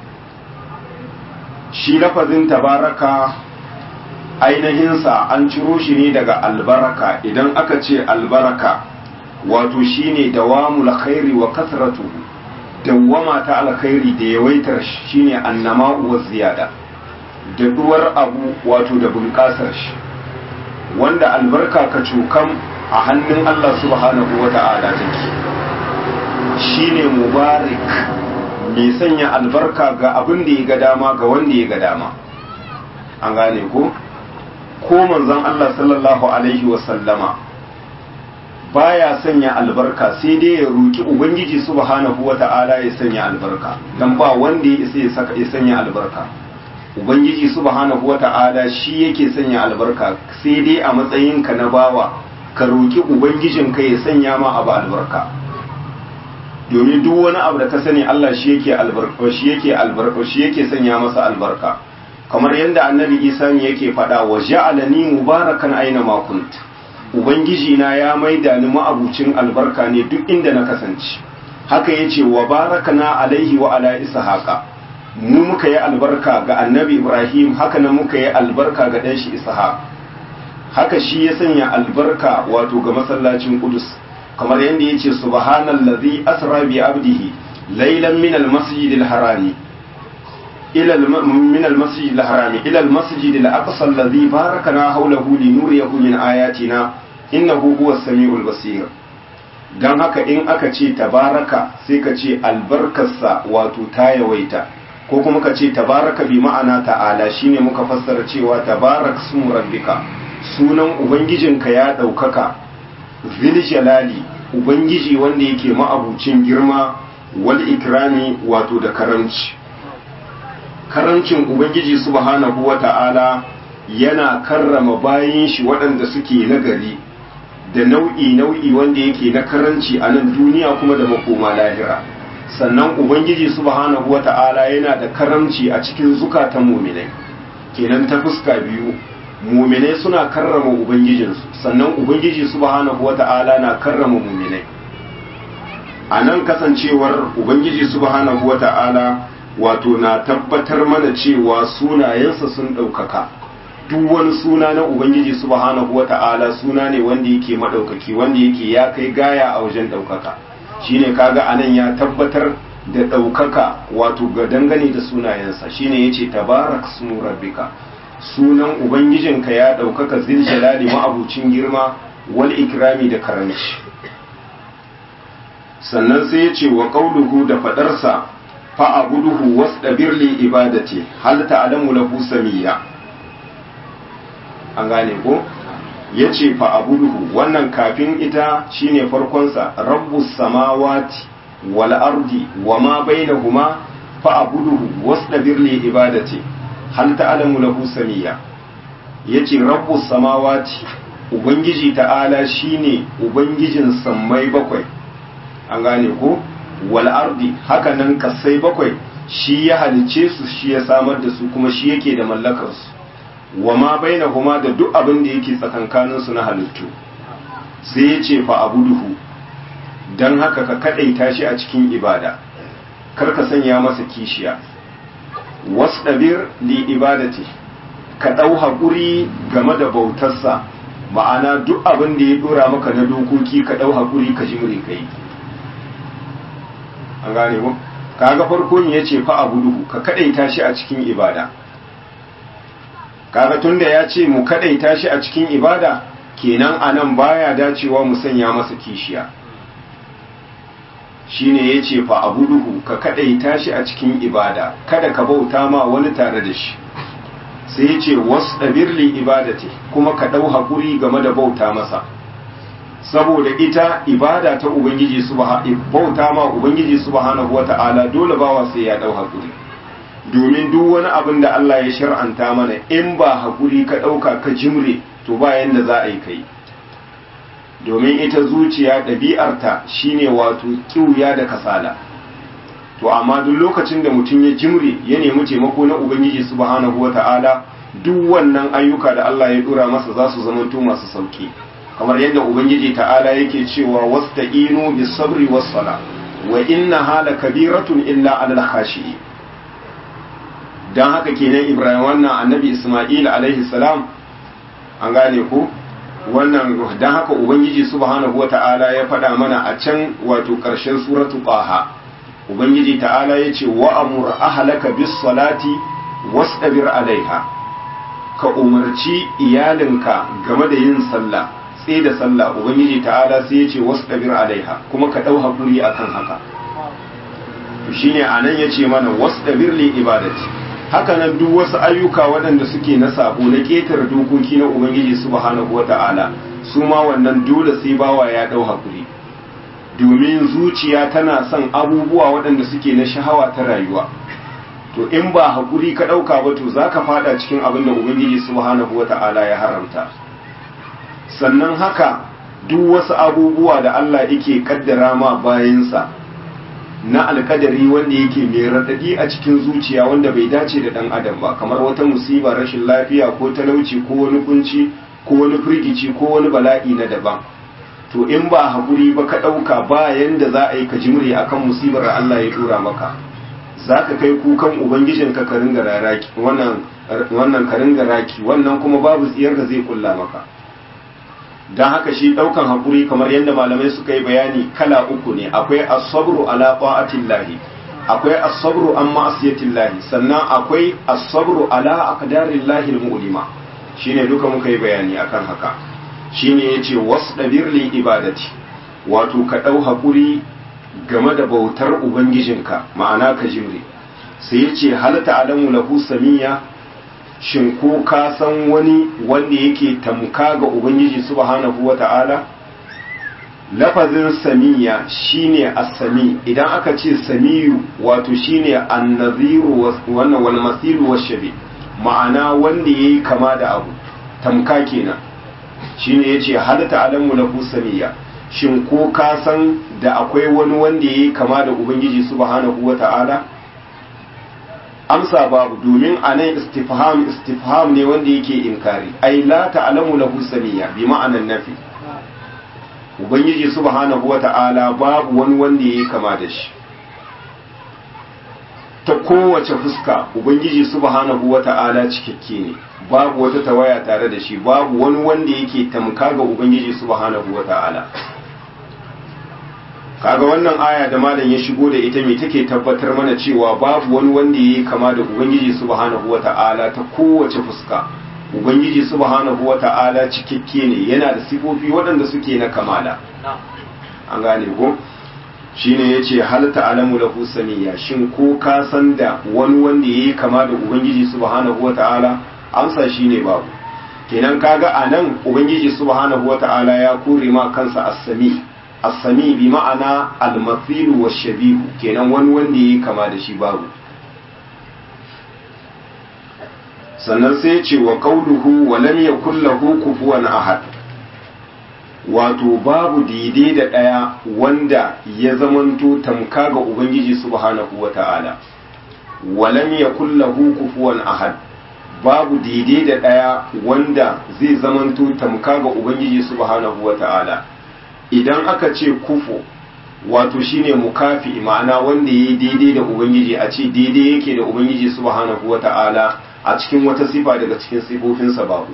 shi lafazin tabaraka ainihinsa an ciro shi ne daga albaraka idan aka ce albaraka wato shine dawamul khairi wa kasratu dawwama ta alkhairi da yawaitar shine annama wa ziyada da duwar abu wato da bunƙasar shi wanda albarka ka cokam a hannun Allah subhanahu wa ta'ala take shine mubarak mai sanya albarka ga abin da ya ga dama ga wanda ya ga dama an gane ko ko manzon Allah sallallahu alaihi wasallama baya sanya albarka sai dai ya roki ubangiji subhanahu wata'ala ya sanya albarka dan ba wanda ya isa ya saka ya sanya albarka ubangiji subhanahu wata'ala shi yake sanya albarka sai dai a matsayin ka na bawa ka roki ubangijin ka ya sanya ma abu albarka domin duk wani abu da ka sani Allah shi yake albarka shi yake albarka shi yake sanya masa albarka kamar yadda annabi isa ne yake faɗa wa ja'alani mubarakan aina ma kunt ubangiji na ya maida ni ma'abucin albarka ne duk inda na kasance haka yace wa barakana alaihi wa ala ishaqa mu muka yi albarka ga annabi ibrahim haka nan muka yi albarka ga dan shi ishaq haka shi ya sanya albarka wato ga masallacin qudus kamar yadda yace subhanallazi asra bi abdihi laylan min almasjidil harami إلى الم... من المسجد الحرام إلى المسجد الأقصى الذي باركنا حوله لنوريه من آياتنا إنه هو السميع البصير dan haka in aka ce tabaraka sai ka ce albarkarsa wato ta yawaita ko kuma ka ce tabaraka bi ma'ana ta'ala shine muka fassara cewa tabarak smu rabbika sunan ubangijinka ya ɗaukaka zil jalali ubangiji wanda yake ma'abucin girma wal ikrami wato da karamci karamcin ubangiji subhanahu wata'ala yana karrama bayin shi waɗanda suke nagari da nau'i nau'i wanda yake na karanci a nan duniya kuma da makoma lahira sannan ubangiji subhanahu wata'ala yana da karamci a cikin zukatan muminai kenan ta fuska biyu muminai suna karrama ubangijinsu sannan ubangiji subhanahu wata'ala na karrama muminai a nan kasancewar ubangiji subhanahu wata'ala wato na tabbatar mana cewa sunayensa sun ɗaukaka duk wani suna na ubangiji subhanahu wata'ala suna ne wanda yake maɗaukaki wanda yake ya kai gaya a wajen ɗaukaka shine kaga anan ya tabbatar da ɗaukaka wato ga dangane da sunayensa shine yace tabarak sunu rabbika sunan ubangijinka ya ɗaukaka zil jalali ma'abucin girma wal ikrami da karanci sannan sai yace wa qauluhu da fadarsa fa abuduhu wasdabir li ibadati hal ta'lamu lahu samiyya an gane ko ya ce fa'abuduhu wannan kafin ita shine farkonsa rabbus samawati wal ardi wa ma bainahuma fa'abuduhu wasdabir li ibadati hal ta'lamu lahu samiyya yace rabbus samawati ubangiji ta'ala shine ubangijin sammai bakwai an gane ko wal ardi haka nan kasai bakwai shi ya halice su shi ya samar da su kuma shi yake da mallakar su wa ma bainahuma da duk abin da yake tsakankanin su na halittu sai ya ce fa abuduhu dan haka ka kadaita shi a cikin ibada kar ka sanya masa kishiya wasdabir li ibadati ka dau hakuri game da bautarsa ma'ana duk abin da ya dora maka na dokoki ka dau hakuri ka jimre kai an gane mu kaga farko ne yace fa abuduhu ka kadaita shi a cikin ibada kaga tunda ya ce mu kadaita shi a cikin ibada kenan anan baya dacewa mu sanya masa kishiya shine yace fa abuduhu ka kadaita shi a cikin ibada kada ka bauta ma wani tare da shi sai yace wasdabir li ibadati kuma ka dau hakuri game da bauta masa saboda ita ibada ta ubangiji subhanahu bauta ma ubangiji subhanahu wata'ala dole bawa sai ya dau hakuri domin duk wani abin da Allah ya shar'anta mana in ba hakuri ka dauka ka jimre to ba yanda za a yi kai domin ita zuciya ɗabi'arta shine wato kiuya da kasala to amma duk lokacin da mutum ya jimre ya nemi taimako na ubangiji subhanahu wata'ala duk wannan ayyuka da Allah ya dora masa za su zamanto masu sauki kamar yadda ubangiji ta'ala yake cewa wasta'inu bis sabri was sala wa inna hala kabiratun illa alal khashi'i dan haka kenan ibrahim wannan annabi isma'il alaihi salam an gane ko wannan dan haka ubangiji subhanahu wata'ala ya faɗa mana a can wato ƙarshen suratu qaha ubangiji ta'ala yace wa amur ahlaka bis salati wastabir alaiha ka umarci iyalinka game da yin sallah sai da sallah ubangiji ta'ala sai ya ce wasu ɗabir alaiha kuma ka ɗau haƙuri a kan haka shi ne a nan ya ce mana wasu ɗabir li ibadati haka nan duk wasu ayyuka waɗanda suke na sabo na ƙetare dokoki na ubangiji subhanahu wa ta'ala su ma wannan dole sai bawa ya ɗau haƙuri domin zuciya tana son abubuwa waɗanda suke na shahawa ta rayuwa to in ba haƙuri ka ɗauka ba to za ka faɗa cikin abin da ubangiji subhanahu wa ta'ala ya haramta sannan haka duk wasu abubuwa da Allah yake kaddara ma bayansa na alkadari wanda yake mai raɗaɗi a cikin zuciya wanda bai dace da ɗan adam ba kamar wata musiba rashin lafiya ko talauci ko wani kunci ko wani firgici ko wani bala'i na daban to in ba haƙuri ba ka ɗauka ba yanda za a yi ka jimre akan musibar da Allah ya tura maka za ka kai kukan ubangijinka ka ringa raki wannan wannan ka ringa raki wannan kuma babu tsiyar da zai kulla maka don haka shi ɗaukan haƙuri kamar yadda malamai suka yi bayani kala uku ne akwai asabru ala ta'atillahi akwai asabru an ma'asiyatillahi sannan akwai asabru ala aqdarillahi almu'lima shine duka muka yi bayani akan haka shine yace wasdabir li ibadati wato ka ɗau haƙuri game da bautar ubangijinka ma'ana ka jimre sai ya ce halatta alamu lahu samiya shin ko ka san wani wanda yake tamka ga ubangiji subhanahu wata'ala lafazin samiya shine as-sami idan aka ce samiyu wato shine an-naziru wannan wal masilu wash-shabi ma'ana wanda yayi kama da abu tamka kenan shine yace halatta alamu lahu samiya shin ko ka san da akwai wani wanda yayi kama da ubangiji subhanahu wata'ala amsa babu domin anan istifham istifham ne wanda yake inkari ai la ta'lamu lahu samiya bi ma'anan nafi ubangiji subhanahu wata'ala babu wani wanda yayi kama da shi ta kowace fuska ubangiji subhanahu wata'ala cikakke ne babu wata tawaya tare da shi babu wani wanda yake tamka ga ubangiji subhanahu wata'ala kaga wannan aya da malam ya shigo da ita me take tabbatar mana cewa babu wani wanda yayi kama da ubangiji subhanahu wata'ala ta kowace fuska ubangiji subhanahu wata'ala cikakke ne yana da sifofi waɗanda suke na kamala an gane ko shine yace hal ta'lamu lahu samiya shin ko ka san da wani wanda yayi kama da ubangiji subhanahu wata'ala amsa shine babu kenan kaga anan ubangiji subhanahu wata'ala ya kore ma kansa as-sami as-sami bi ma'ana al-mathilu wash-shabihu kenan wani wanda yayi kama da shi babu sannan sai ya ce wa qauluhu wa lam yakul lahu kufuwan ahad wato babu daidai da ɗaya wanda ya zamanto tamka ga ubangiji subhanahu wata'ala wa lam yakul lahu kufuwan ahad babu daidai da ɗaya wanda zai zamanto tamka ga ubangiji subhanahu wata'ala idan aka ce kufu wato shine mukafi ma'ana wanda yayi daidai da ubangiji a ce daidai yake da ubangiji subhanahu wata'ala a cikin wata sifa daga cikin sifofinsa babu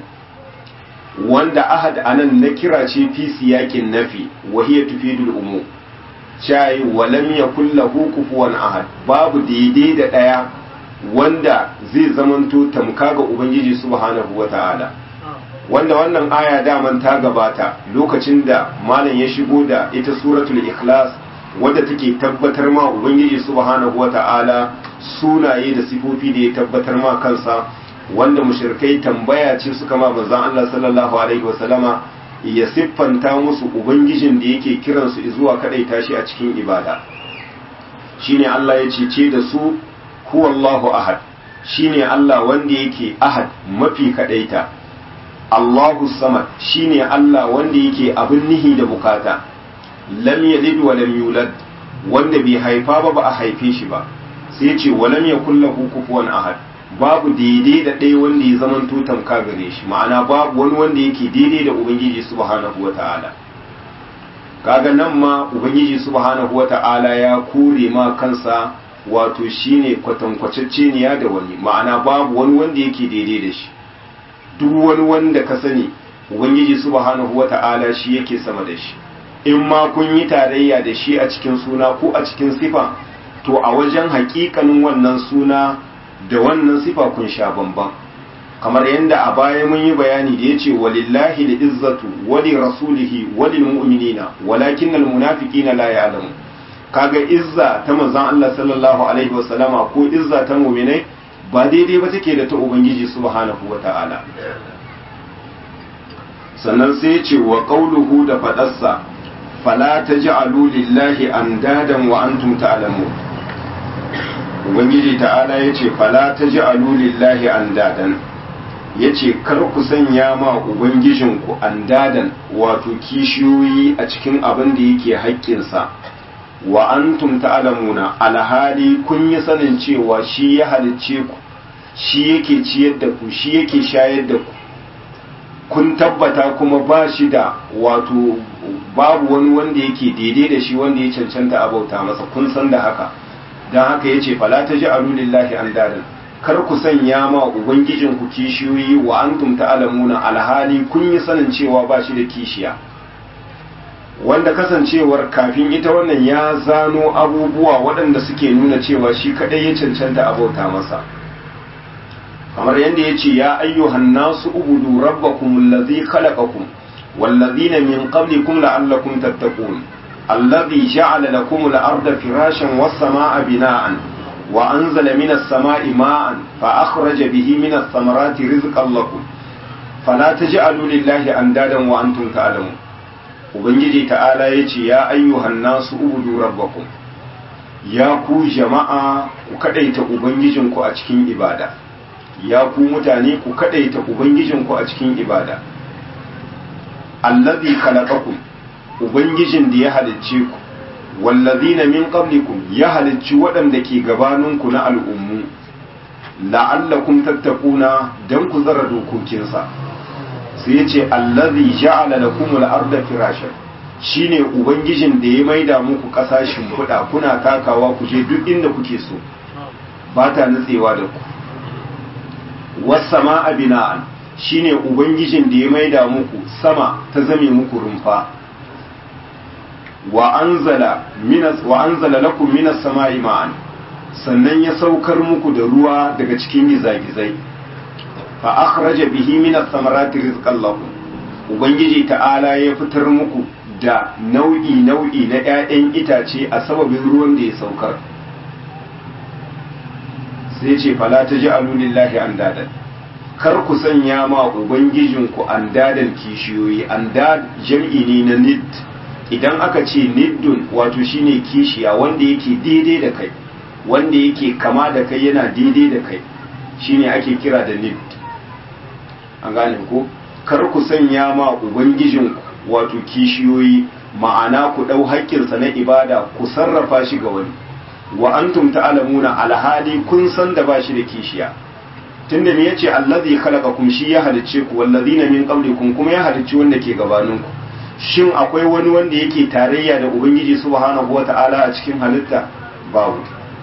wanda ahad anan na kira ce fi siyakin nafi wa hiya tufidul umu chai wa lam yakul lahu kufuwan ahad babu daidai da daya wanda zai zamanto tamka ga ubangiji subhanahu wata'ala wanda wannan aya daman ta gabata lokacin da malam ya shigo da ita suratul ikhlas wadda take tabbatar ma ubangiji subhanahu wata'ala sunaye da sifofi da ya tabbatar ma kansa wanda mushrikai tambaya ce suka ma manzon Allah sallallahu alaihi wasallama ya siffanta musu ubangijin da yake kiransu zuwa kadai tashi a cikin ibada shine Allah ya cece da su huwallahu ahad shine Allah wanda yake ahad mafi kadaita Allahu samad shine Allah wanda yake abin nihi da bukata lam yalid wa lam yulad wanda bai haifa ba ba a haife shi ba sai ce wa lam yakul lahu kufuwan ahad babu daidai da ɗaya wanda ya zaman tutan ka gare shi ma'ana babu wani wanda yake daidai da ubangiji subhanahu wata'ala kaga nan ma ubangiji subhanahu wata'ala ya kore ma kansa wato shine kwatankwacecce ne da wani ma'ana babu wani wanda yake daidai da shi duk wani wanda ka sani ubangiji subhanahu wata'ala shi yake sama da shi in ma kun yi tarayya da shi a cikin suna ko a cikin sifa to a wajen hakikanin wannan suna da wannan sifa kun sha bamban kamar yadda a baya mun yi bayani da yace walillahi da izzatu wali rasulihi walil mu'minina walakin al munafiqina la ya'lamun kaga izza ta manzon Allah sallallahu alaihi wasallama ko izza ta mu'minai ba daidai ba take da ta ubangiji subhanahu wata'ala sannan sai ya ce wa qauluhu da fadarsa fala taj'alu lillahi andadan wa antum ta'lamun ubangiji ta'ala ya ce fala taj'alu lillahi andadan ya ce kar ku sanya ma ubangijinku andadan wato kishiyoyi a cikin abin da yake haƙƙinsa wa antum ta'lamuna alhali kun yi sanin cewa shi ya halicce ku shi yake ciyar da ku shi yake shayar da ku kun tabbata kuma ba shi da wato babu wani wanda yake daidai da shi wanda ya cancanta a bauta masa kun san da haka don haka ya ce fala ta ji alulillahi an dadan kar ku sanya ma ubangijin ku kishiyoyi wa antum ta'lamuna alhali kun yi sanin cewa ba shi da kishiya wanda kasancewar kafin ita wannan ya zano abubuwa waɗanda suke nuna cewa shi kaɗai ya cancanta a bauta masa kamar yadda ya ce ya ayyuhan nasu ubudu rabbakum allazi khalaqakum wallazina min qablikum la'allakum tattaqun الذي جعل لكم الأرض فراشا والسماء بناء wa anzala minas sama'i ma'an fa akhraja bihi minas samarati rizqan lakum fala taj'alu lillahi andadan wa antum ta'lamun ubangiji ta'ala yace ya ayyuhan nasu ubudu rabbakum ya ku jama'a ku kadaita ubangijinku a cikin ibada ya ku mutane ku kadaita ubangijinku a cikin ibada allazi khalaqakum ubangijin da ya halicce ku wallazina min qablikum ya halicci waɗanda ke gabaninku na al'ummu la'allakum tattaquna dan ku tsara dokokinsa sai yace allazi ja'ala lakumul arda firashan shine ubangijin da ya maida muku kasashin fuda kuna takawa ku je duk inda kuke so ba ta nutsewa da ku was-samaa bina'an shine ubangijin da ya maida muku sama ta zame muku rumfa wa anzala minas wa anzala lakum minas sama'i ma'an sannan ya saukar muku da ruwa daga cikin gizagizai fa akhraja bihi minas samarati rizqan lakum ubangiji ta'ala ya fitar muku da nau'i nau'i na 'ya'yan itace a sababin ruwan da ya saukar sai ce fala taj'alu lillahi andadan kar ku sanya ma ubangijinku andadan kishiyoyi andad jam'i ne na nid idan aka ce niddun wato shine kishiya wanda yake daidai da kai wanda yake kama da kai yana daidai da kai shine ake kira da nid an gane ko kar ku sanya ma ubangijinku wato kishiyoyi ma'ana ku ɗau haƙƙinsa na ibada ku sarrafa shi ga wani wa antum ta'lamuna alhali kun san da ba shi da kishiya tunda me yace allazi khalaqakum shi ya halicce ku wallazina min qablikum kuma ya halicci wanda ke gabaninku shin akwai wani wanda yake tarayya da ubangiji subhanahu wata'ala a cikin halitta babu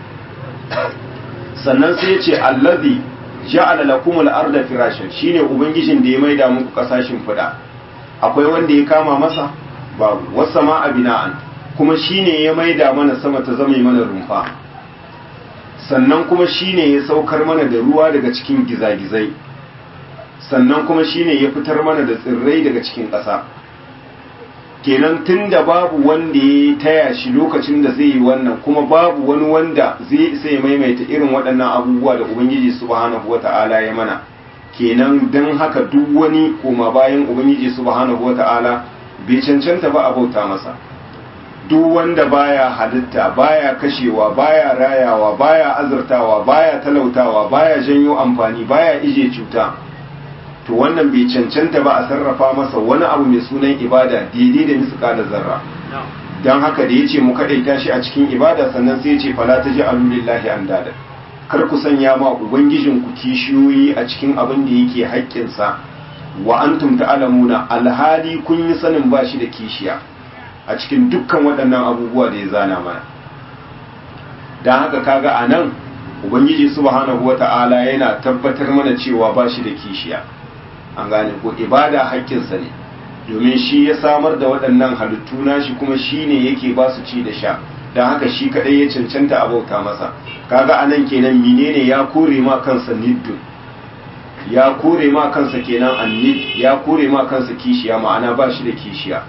sannan sai yace allazi ja'ala lakum al-arda firashan shine ubangijin da ya maida muku kasashin fida akwai wanda ya kama masa babu wasama bina'an kuma shine ya maida mana sama ta zama mana rumfa sannan kuma shine ya saukar mana da ruwa daga cikin gizagizai sannan kuma shine ya fitar mana da tsirrai daga cikin ƙasa kenan tunda babu wanda ya taya shi lokacin da zai yi wannan kuma babu wani wanda zai sai maimaita irin waɗannan abubuwa da ubangiji subhanahu wata'ala ya mana kenan don haka duk wani koma bayan ubangiji subhanahu wata'ala bai cancanta ba a bauta masa duk wanda baya halitta baya kashewa baya rayawa baya azurtawa baya talautawa baya janyo amfani baya ije cuta to wannan bai cancanta ba a sarrafa masa wani abu mai sunan ibada daidai da misika da zarra don haka da ya ce mu kaɗaita shi a cikin ibada sannan sai ya ce fala ta ji alulillahi an dada kar ku sanya ma ubangijin ku kishiyoyi a cikin abin da yake haƙƙinsa wa antum ta'lamuna alhali kun yi sanin ba shi da kishiya a cikin dukkan waɗannan abubuwa da ya zana mana don haka kaga a nan ubangiji subhanahu wata'ala yana tabbatar mana cewa ba shi da kishiya an gane ko ibada haƙƙinsa ne domin shi ya samar da waɗannan halittu nashi kuma shi ne yake ba su ci da sha don haka shi kaɗai ya cancanta a bauta masa kaga anan kenan menene ya kore ma kansa niddun ya kore ma kansa kenan annid ya kore ma kansa kishiya ma'ana ba shi da kishiya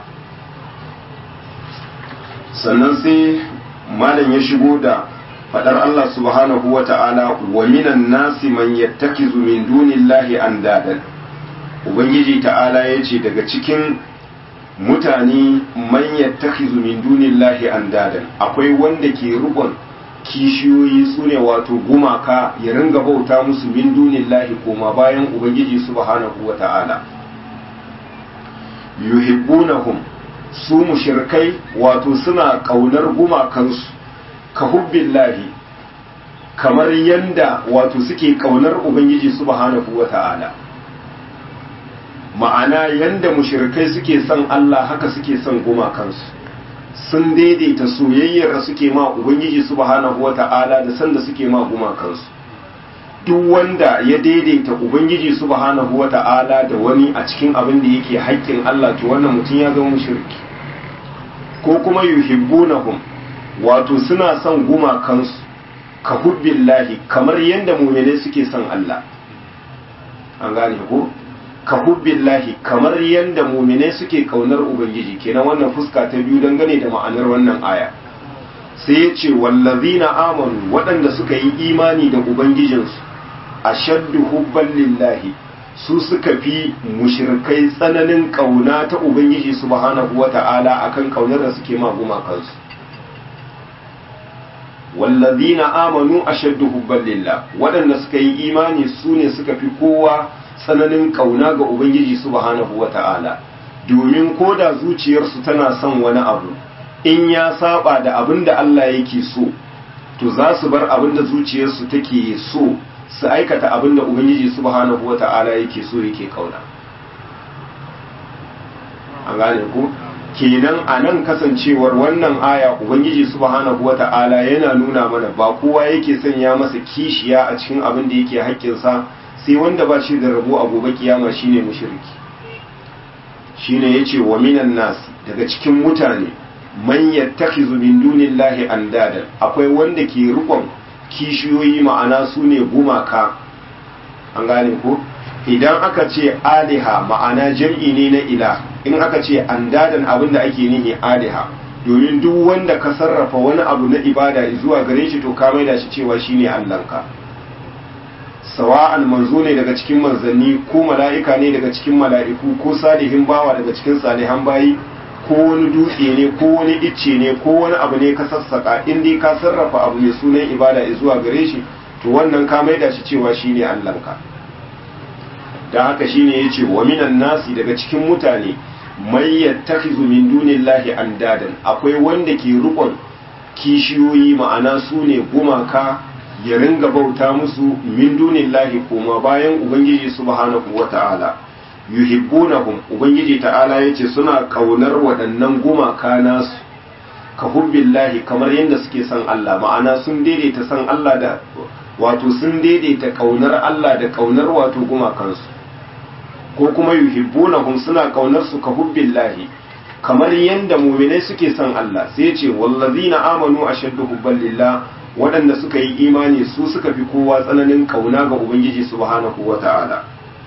sannan sai malam ya shigo da fadar Allah subhanahu wa ta'ala wa minan nasi man yattakizu min dunillahi andadan ubangiji ta'ala ya ce daga cikin mutane man yattakizu min dunillahi andadan akwai wanda ke rubon kishiyoyi su ne wato gumaka ya ringa bauta musu min dunillahi koma bayan ubangiji subhanahu wa ta'ala yuhibbunahum su mushirkai wato suna kaunar gumakansu ka hubbillahi kamar yanda wato suke kaunar ubangiji subhanahu wa ta'ala ma'ana yanda mushirkai suke son Allah haka suke son gumakansu sun daidaita soyayyar da suke ma ubangiji subhanahu wata'ala da sanda suke ma gumakansu duk wanda ya daidaita ubangiji subhanahu wata'ala da wani a cikin abin da yake haƙƙin Allah to wannan mutum ya zama mushriki ko kuma yuhibbunahum wato suna son gumakansu ka hubbillahi kamar yanda mu'minai suke son Allah an gane ko ka hubbillahi kamar yadda muminai suke kaunar ubangiji kenan wannan fuska ta biyu dangane da ma'anar wannan aya sai ya ce wallazina amanu waɗanda suka yi imani da ubangijinsu ashaddu hubban lillahi su suka fi mushrikai tsananin kauna ta ubangiji subhanahu wata'ala akan kaunar da suke ma gumakansu wallazina amanu ashaddu hubban lillah waɗanda suka yi imani su ne suka fi kowa tsananin kauna ga ubangiji subhanahu wata'ala domin koda zuciyarsu tana son wani abu in ya saba da abin da Allah yake so to za su bar abin da zuciyarsu take so su aikata abin da ubangiji subhanahu wata'ala yake so yake kauna an gane ku kenan a nan kasancewar wannan aya ubangiji subhanahu wata'ala yana nuna mana ba kowa yake sanya masa kishiya a cikin abin da yake haƙƙinsa sai wanda ba shi da rabo a gobe kiyama shine mushriki shine yace wa minan nas daga cikin mutane man yattakhizu min dunillahi andadan akwai wanda ke rikon kishiyoyi ma'ana su ne gumaka an gane ko idan aka ce aliha ma'ana jam'i ne na ila in aka ce andadan abin da ake nihi aliha domin duk wanda ka sarrafa wani abu na ibada zuwa gare shi to ka maida shi cewa shine allanka sawa'an manzo ne daga cikin manzanni ko mala'ika ne daga cikin mala'iku ko salihin bawa daga cikin salihan bayi ko wani dutse ne ko wani icce ne ko wani abu ne ka sassaka in dai ka sarrafa abu mai sunan ibada zuwa gare shi to wannan ka maida shi cewa shine Allahnka dan haka shine yace wa minan nasi daga cikin mutane may yattakhizu min dunillahi andadan akwai wanda ke rukun kishiyoyi ma'ana su ne gumaka ya ringa bauta musu min dunillahi kuma bayan ubangiji subhanahu wata'ala yuhibbunahum ubangiji ta'ala yace suna kaunar waɗannan gumaka nasu ka hubbillahi kamar yadda suke son Allah ma'ana sun daidaita son Allah da wato sun daidaita kaunar Allah da kaunar wato gumakansu ko kuma yuhibbunahum suna kaunar su ka hubbillahi kamar yadda mu'minai suke son Allah sai yace wallazina amanu ashaddu hubban lillah waɗanda suka yi imani su suka fi kowa tsananin kauna ga ubangiji subhanahu wata'ala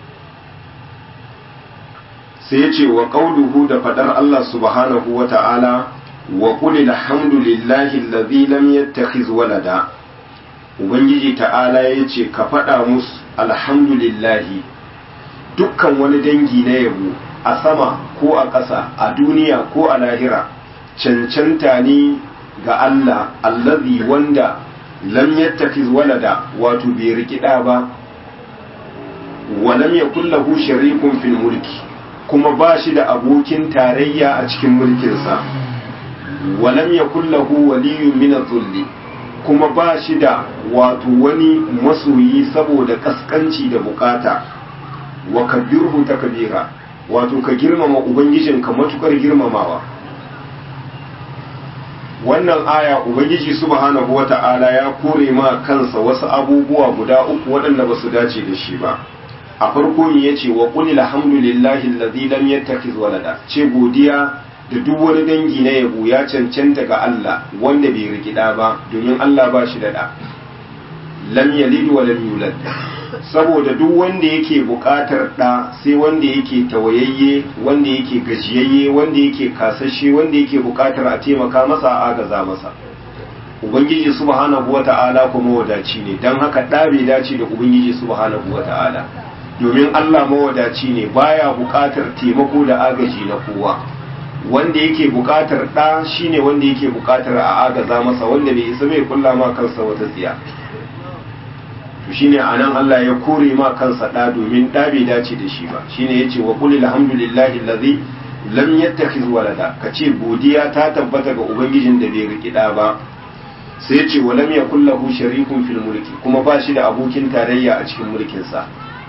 sai ya ce wa ƙauluhu da faɗar Allah subhanahu wa ta'ala wa ƙuli alhamdulillahi allazi lam yattakhiz walada ubangiji ta'ala ya ce ka faɗa musu alhamdulillahi dukkan wani dangi na yabo a sama ko a ƙasa a duniya ko a lahira cancanta ne ga Allah allazi wanda lam yattakhiz walada wato bai rikida ba wa lam yakul lahu sharikun fil mulki kuma ba shi da abokin tarayya a cikin mulkinsa walam ya kullahu waliyun min zulli kuma ba shi da wato wani masoyi saboda kaskanci da bukata wa kabirhu takbira wato ka girmama ubangijinka matukar girmamawa wannan aya ubangiji subhanahu wata'ala ya kore ma kansa wasu abubuwa guda uku waɗanda ba su dace da shi ba a farko ya ce wa qul alhamdulillahi allazi lam yattakhiz walada ce godiya da duk wani dangi na yabo ya cancanta ga Allah wanda bai rikida ba domin Allah ba shi da da lam yalid wa lam yulad saboda duk wanda yake buƙatar da sai wanda yake tawayayye wanda yake gajiyayye wanda yake kasashe wanda yake buƙatar a taimaka masa a agaza masa ubangiji subhanahu wata'ala kuma wadaci ne dan haka da bai dace da ubangiji subhanahu wata'ala domin Allah mawadaci ne baya buƙatar taimako da agaji na kowa wanda yake buƙatar ɗa shine wanda yake buƙatar a agaza masa wanda bai isa bai kulla ma kansa wata tsiya to shine anan Allah ya kore ma kansa ɗa domin ɗa bai dace da shi ba shine yace wa qul alhamdulillahi allazi lam yattakhiz walada kace godiya ta tabbata ga ubangijin da bai riki ɗa ba sai yace wa lam yakul lahu sharikun fil mulki kuma ba shi da abokin tarayya a cikin mulkinsa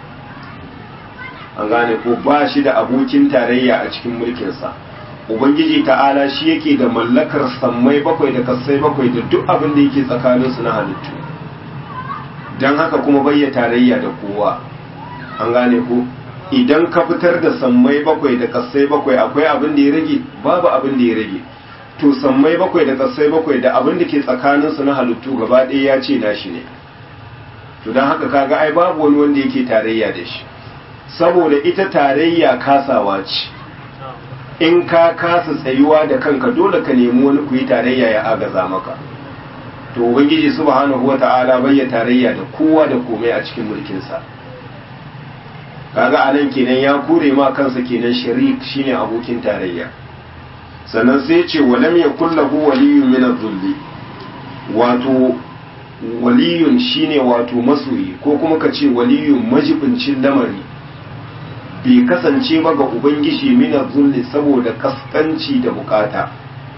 an gane ko ba shi da abokin tarayya a cikin mulkinsa ubangiji ta'ala shi yake da mallakar sammai bakwai da kasai bakwai da duk abin da yake tsakaninsu na halittu don haka kuma bayya tarayya da kowa an gane ko idan ka fitar da sammai bakwai da kasai bakwai akwai abin da ya rage babu abin da ya rage to sammai bakwai da kasai bakwai da abin da ke tsakaninsu na halittu gaba ɗaya ya ce nashi ne to don haka kaga ai babu wani wanda yake tarayya da shi saboda ita tarayya kasawa ce in ka kasa tsayuwa da kanka dole ka nemi wani ku yi tarayya ya agaza maka to ubangiji subhanahu wata'ala bai ya tarayya da kowa da komai a cikin mulkinsa kaga anan kenan ya kure ma kansa kenan sharik shine abokin tarayya sannan sai ce walam yakul lahu waliyyun min adh-dhulli wato waliyun shine wato masoyi ko kuma ka ce waliyun majibincin lamari bai kasance ba ga ubangiji min adh-dhulli saboda kaskanci da bukata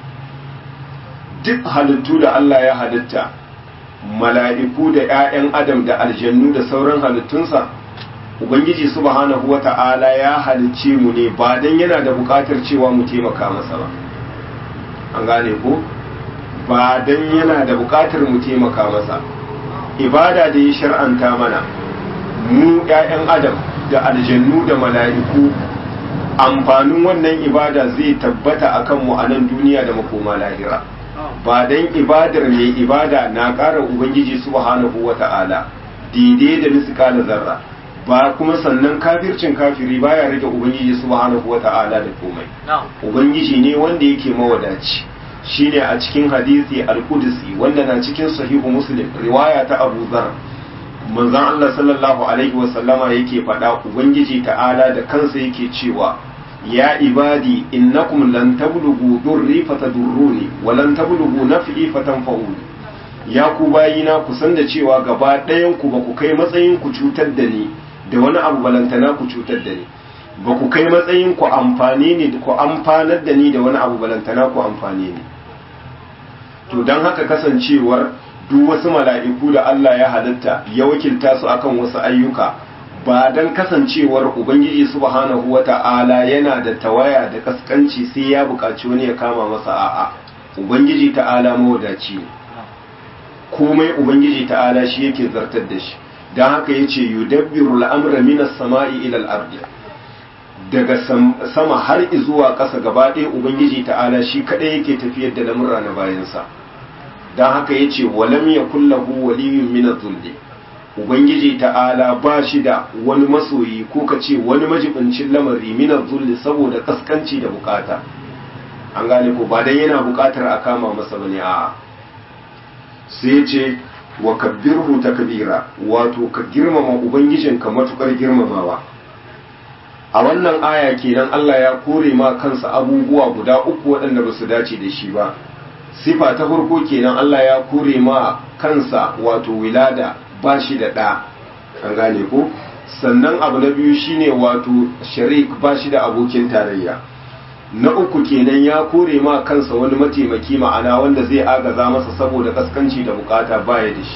duk halittu da Allah ya halitta mala'iku da ‘ya'yan adam da aljannu da sauran halittunsa ubangiji subhanahu wa ta'ala ya halicce mu ne ba don yana da buƙatar cewa mu taimaka masa ba an gane ko ba don yana da buƙatar mu taimaka masa ibada da ya shar'anta mana mu ‘ya'yan adam da aljannu da mala'iku amfanin wannan ibada zai tabbata akan mu a nan duniya da makoma lahira ba dan ibadar mai ibada na ƙara ubangiji subhanahu wata'ala daidai da miskala zarra ba kuma sannan kafircin kafiri baya rage ubangiji subhanahu wata'ala da komai ubangiji ne wanda yake mawadaci shine a cikin hadisi al-qudsi wanda na cikin sahihu muslim riwaya ta Abu Dharr manzon Allah sallallahu alaihi wasallama yake faɗa ubangiji ta'ala da kansa yake cewa ya ibadi innakum lan tablughu durri fatadurruni wa lan tablughu naf'i fatanfa'uni ya ku bayina ku san da cewa gaba ɗayan ku ba ku kai matsayin ku cutar da ni da wani abu balantana ku cutar da ni ba ku kai matsayin ku amfani ni ku amfanar da ni da wani abu balantana ku amfani ni to dan haka kasancewar duk wasu mala'iku da Allah ya halitta ya wakilta su akan wasu ayyuka ba don kasancewar ubangiji subhanahu wata'ala yana da tawaya da kaskanci sai ya buƙaci wani ya kama masa a'a ubangiji ta'ala mawadaci ne komai ubangiji ta'ala shi yake zartar da shi don haka ya ce yudabbiru al'amra minas sama'i ilal ardi daga sama har zuwa ƙasa gaba ɗaya ubangiji ta'ala shi kaɗai yake tafiyar da lamurra na bayansa don haka ya ce walam ya kullahu waliyun minaz zulli ubangiji ta'ala ba shi da wani masoyi ko ka ce wani majibincin lamari minar zulli saboda kaskanci da bukata an gane ko ba dan yana bukatar a kama masa bane a sai ce wa kabbirhu takbira wato ka girmama ubangijinka matukar girmamawa a wannan aya kenan Allah ya kore ma kansa abubuwa guda uku waɗanda ba su dace da shi ba sifa ta farko kenan Allah ya kore ma kansa wato wilada ba shi da ɗa an gane ko sannan abu na biyu shine wato sharik ba shi da abokin tarayya na uku kenan ya kore ma kansa wani mataimaki ma'ana wanda zai agaza masa saboda kaskanci da bukata baya da shi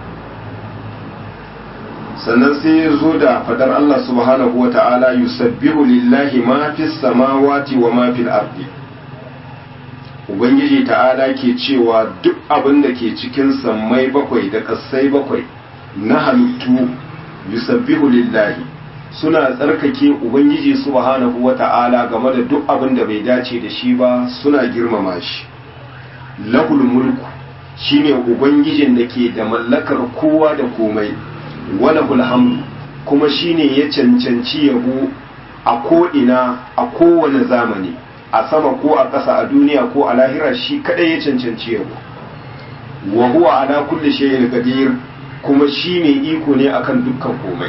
sannan sai ya zo da fadar Allah subhanahu wa ta'ala yusabbihu lillahi ma fis samawati wa ma fil ardi ubangiji ta'ala ke cewa duk abin da ke cikin sammai bakwai da kassai bakwai na halittu yusabbihu lillahi suna tsarkake ubangiji subhanahu wata'ala game da duk abin da bai dace da shi ba suna girmama shi lahul mulku shine ubangijin da ke da mallakar kowa da komai walahul hamdu kuma shine ya cancanci yabo a ko'ina a kowane zamani a sama ko a ƙasa a duniya ko a lahira shi kadai ya cancanci yabo wa huwa ala kulli shay'in qadir kuma shi mai iko ne akan dukkan komai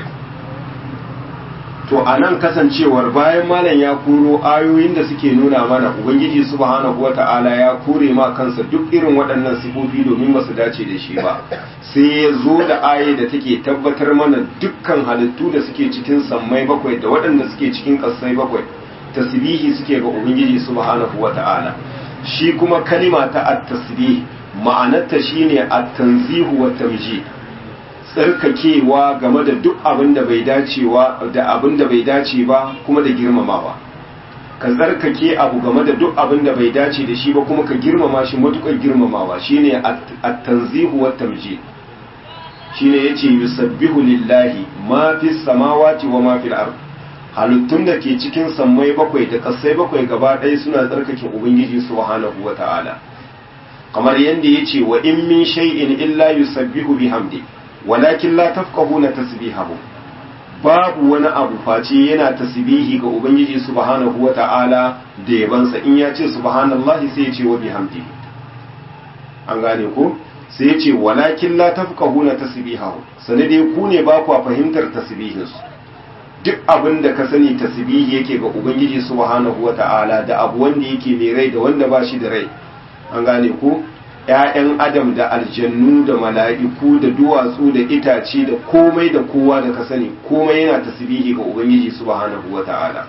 to a nan kasancewar bayan malam ya koro ayoyin da suke nuna mana ubangiji subhanahu wata'ala ya kore ma kansa duk irin waɗannan sifofi domin ba su dace da shi ba sai ya zo da aye da take tabbatar mana dukkan halittu da suke cikin sammai bakwai da waɗanda suke cikin ƙasai bakwai tasbihi suke ga ubangiji subhanahu wata'ala shi kuma kalima ta at-tasbih ma'anarta shine at-tanzihu wa tamjid tsarkakewa game da duk abin da bai dacewa da abin da bai dace ba kuma da girmamawa ka tsarkake abu game da duk abin da bai dace da shi ba kuma ka girmama shi matukar girmamawa shine at-tanzihu wa tamjid shine yace yusabbihu lillahi ma fis samawati wa ma fil ard halittun da ke cikin sammai bakwai da kasai bakwai gaba ɗaya suna tsarkake ubangiji subhanahu wa ta'ala kamar yadda yace wa in min shay'in illa yusabbihu bihamdi walakin la tafqahuna tasbihahu babu wani abu face yana tasbihi ga ubangiji subhanahu wata'ala da yabansa in ya ce subhanallahi sai ya ce wa bihamdi an gane ko sai ya ce walakin la tafqahuna tasbihahu sanade ku ne ba ku fahimtar tasbihinsu duk abin da ka sani tasbihi yake ga ubangiji subhanahu wata'ala da abu wanda yake mai rai da wanda ba shi da rai an gane ko ‘ya'yan adam da aljannu da mala'iku da duwatsu da itace da komai da kowa da ka sani komai yana tasbihi ga ubangiji subhanahu wata'ala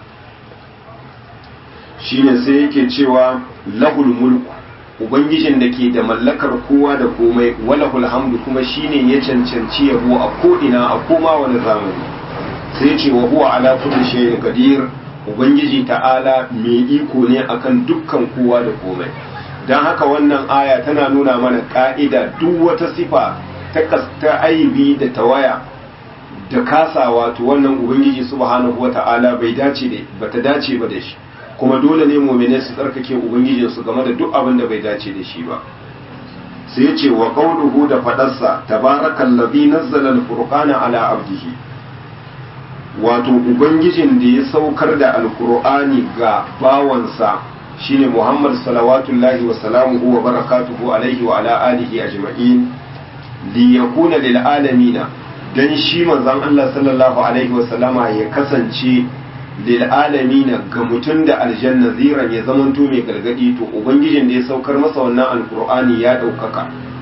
shine sai yake cewa lahul mulku ubangijin da ke da mallakar kowa da komai walahul hamdu kuma shine ya cancanci yabo a ko'ina a koma wani zamani sai ce wa huwa ala kulli shay'in qadir ubangiji ta'ala mai iko ne akan dukkan kowa da komai dan haka wannan aya tana nuna mana ka'ida duk wata sifa ta ta aibi da tawaya da kasawa to wannan ubangiji subhanahu wata'ala bai dace da bata dace ba da shi kuma dole ne mu'mini su tsarkake ubangijin su game da duk abin da bai dace da shi ba sai ya ce wa qawluhu da fadarsa tabarakallazi nazzala al-furqana ala abdihi wato ubangijin da ya saukar da alkur'ani ga bawansa shine muhammad salawatullahi wa salamuhu wa barakatuhu alaihi wa ala alihi ajma'in li yakuna lil alamina dan shi manzon Allah sallallahu alaihi wa sallama ya kasance lil alamina ga mutum da aljanna ziran ya zamanto mai gargadi to ubangijin da ya saukar masa wannan alkur'ani ya daukaka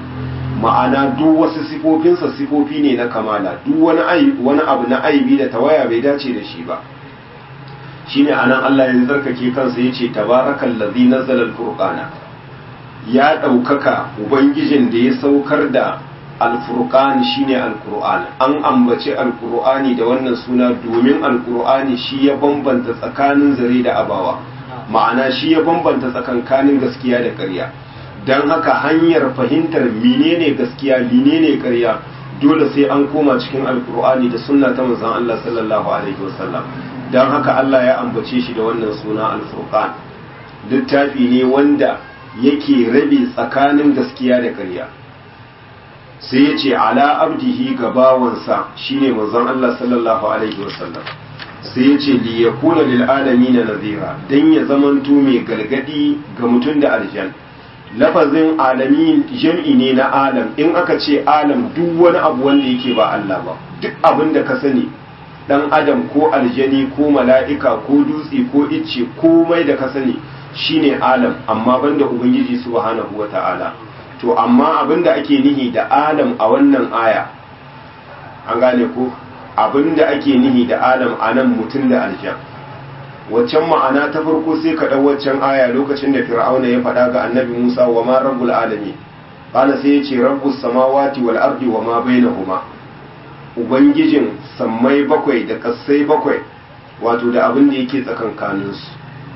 ma'ana duk wasu sifofinsa sifofi ne na kamala duk wani wani abu na aibi da tawaya bai dace da shi ba shine anan Allah ya tsarkake kansa yace tabarakal ladzi nazzala al-furqana ya daukaka ubangijin da ya saukar da al-furqan shine al-qur'an an ambace al-qur'ani da wannan suna domin al-qur'ani shi ya bambanta tsakanin zare da abawa ma'ana shi ya bambanta tsakankanin gaskiya da ƙarya don haka hanyar fahimtar menene gaskiya menene ƙarya dole sai an koma cikin alkur'ani da sunna ta manzon Allah sallallahu alaihi wasallam don haka Allah ya ambace shi da wannan suna alfurqan littafi ne wanda yake rabe tsakanin gaskiya da ƙarya sai ya ce ala abdihi ga bawansa shine manzon Allah sallallahu alaihi wasallam sai ya ce li yakuna lil alamin nazira dan ya zamanto mai galgadi ga mutum da aljanna lafazin alamin jam'i ne na alam in aka ce alam duk wani abu wanda yake ba Allah ba duk abin da ka sani dan adam ko aljani ko mala'ika ko dutse ko icce komai da ka sani shine alam amma banda ubangiji subhanahu wata'ala to amma abin da ake nihi da alam a wannan aya an gane ko abin da ake nihi da alam a nan mutum da aljan waccan ma'ana ta farko sai ka ɗau waccan aya lokacin da fir'auna ya faɗa ga annabi musa wa ma rabbul alami qala sai ya ce rabbus samawati wal ardi wa ma bainahuma ubangijin sammai bakwai da kassai bakwai wato da abin da yake tsakankanin su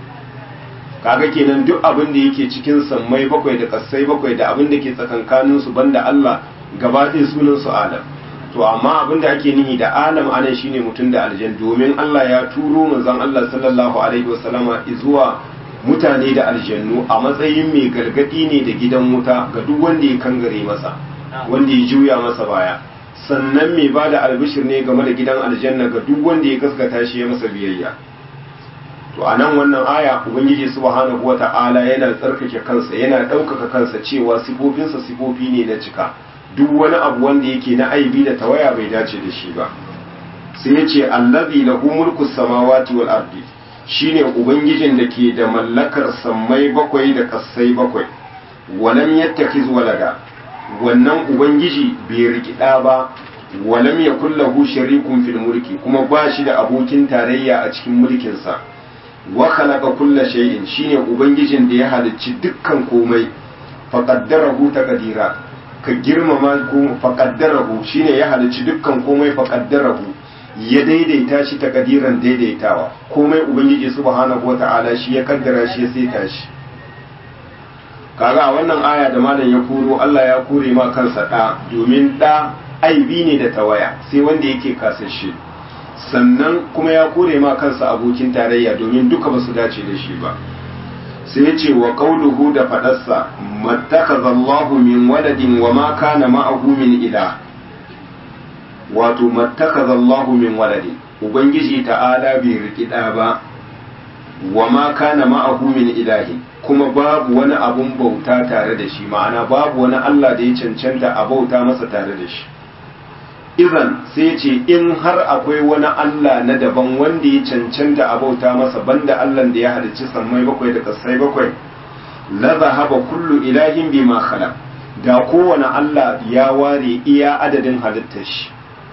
kaga kenan duk abin da yake cikin sammai bakwai da kassai bakwai da abin da ke tsakankanin su banda Allah gaba ɗaya sunan su alam to amma abin da ake nihi da alam anan shine mutum da aljan domin Allah ya turo manzon Allah sallallahu alaihi wasallama zuwa mutane da aljannu a matsayin mai gargadi ne da gidan wuta ga duk wanda ya kangare masa wanda ya juya masa baya sannan mai ba da albishir ne game da gidan aljanna ga duk wanda ya gaskata shi ya masa biyayya to a nan wannan aya ubangiji subhanahu wata'ala yana tsarkake kansa yana ɗaukaka kansa cewa sifofinsa sifofi ne na cika duk wani abu wanda yake na aibi da tawaya bai dace da shi ba sai ya ce allazi lahu mulku samawati wal ardi shine ubangijin da ke da mallakar sammai bakwai da kassai bakwai walam yattakhiz walada wannan ubangiji bai riki da ba walam yakul lahu sharikun fil mulki kuma ba shi da abokin tarayya a cikin mulkin sa wa khalaqa kulla shay'in shine ubangijin da ya halicci dukkan komai faqaddarahu taqdira ka girmama ko faƙaddarahu shine ya halicci dukkan komai faƙaddarahu ya daidaita shi ta kadiran daidaitawa komai ubangiji subhanahu wata'ala shi ya kaddara shi ya saita shi kaga a wannan aya da malam ya koro Allah ya kore ma kansa da domin da aibi ne da tawaya sai wanda yake kasashe sannan kuma ya kore ma kansa abokin tarayya domin duka basu dace da shi ba sai ya ce wa qauluhu da fadarsa mattakaza Allahu min waladin wa ma kana ma'ahu min ilah wato mattakaza Allahu min waladin ubangiji ta'ala bai riki da ba wa ma kana ma'ahu min ilahi kuma babu wani abun bauta tare da shi ma'ana babu wani Allah da ya cancanta a bauta masa tare da shi izan sai ce in har akwai wani Allah na daban wanda ya cancanta a bauta masa banda Allah da ya halicci sammai bakwai da kasai bakwai la zahaba kullu ilahin bima khalaq da kowane Allah ya ware iya adadin halittar shi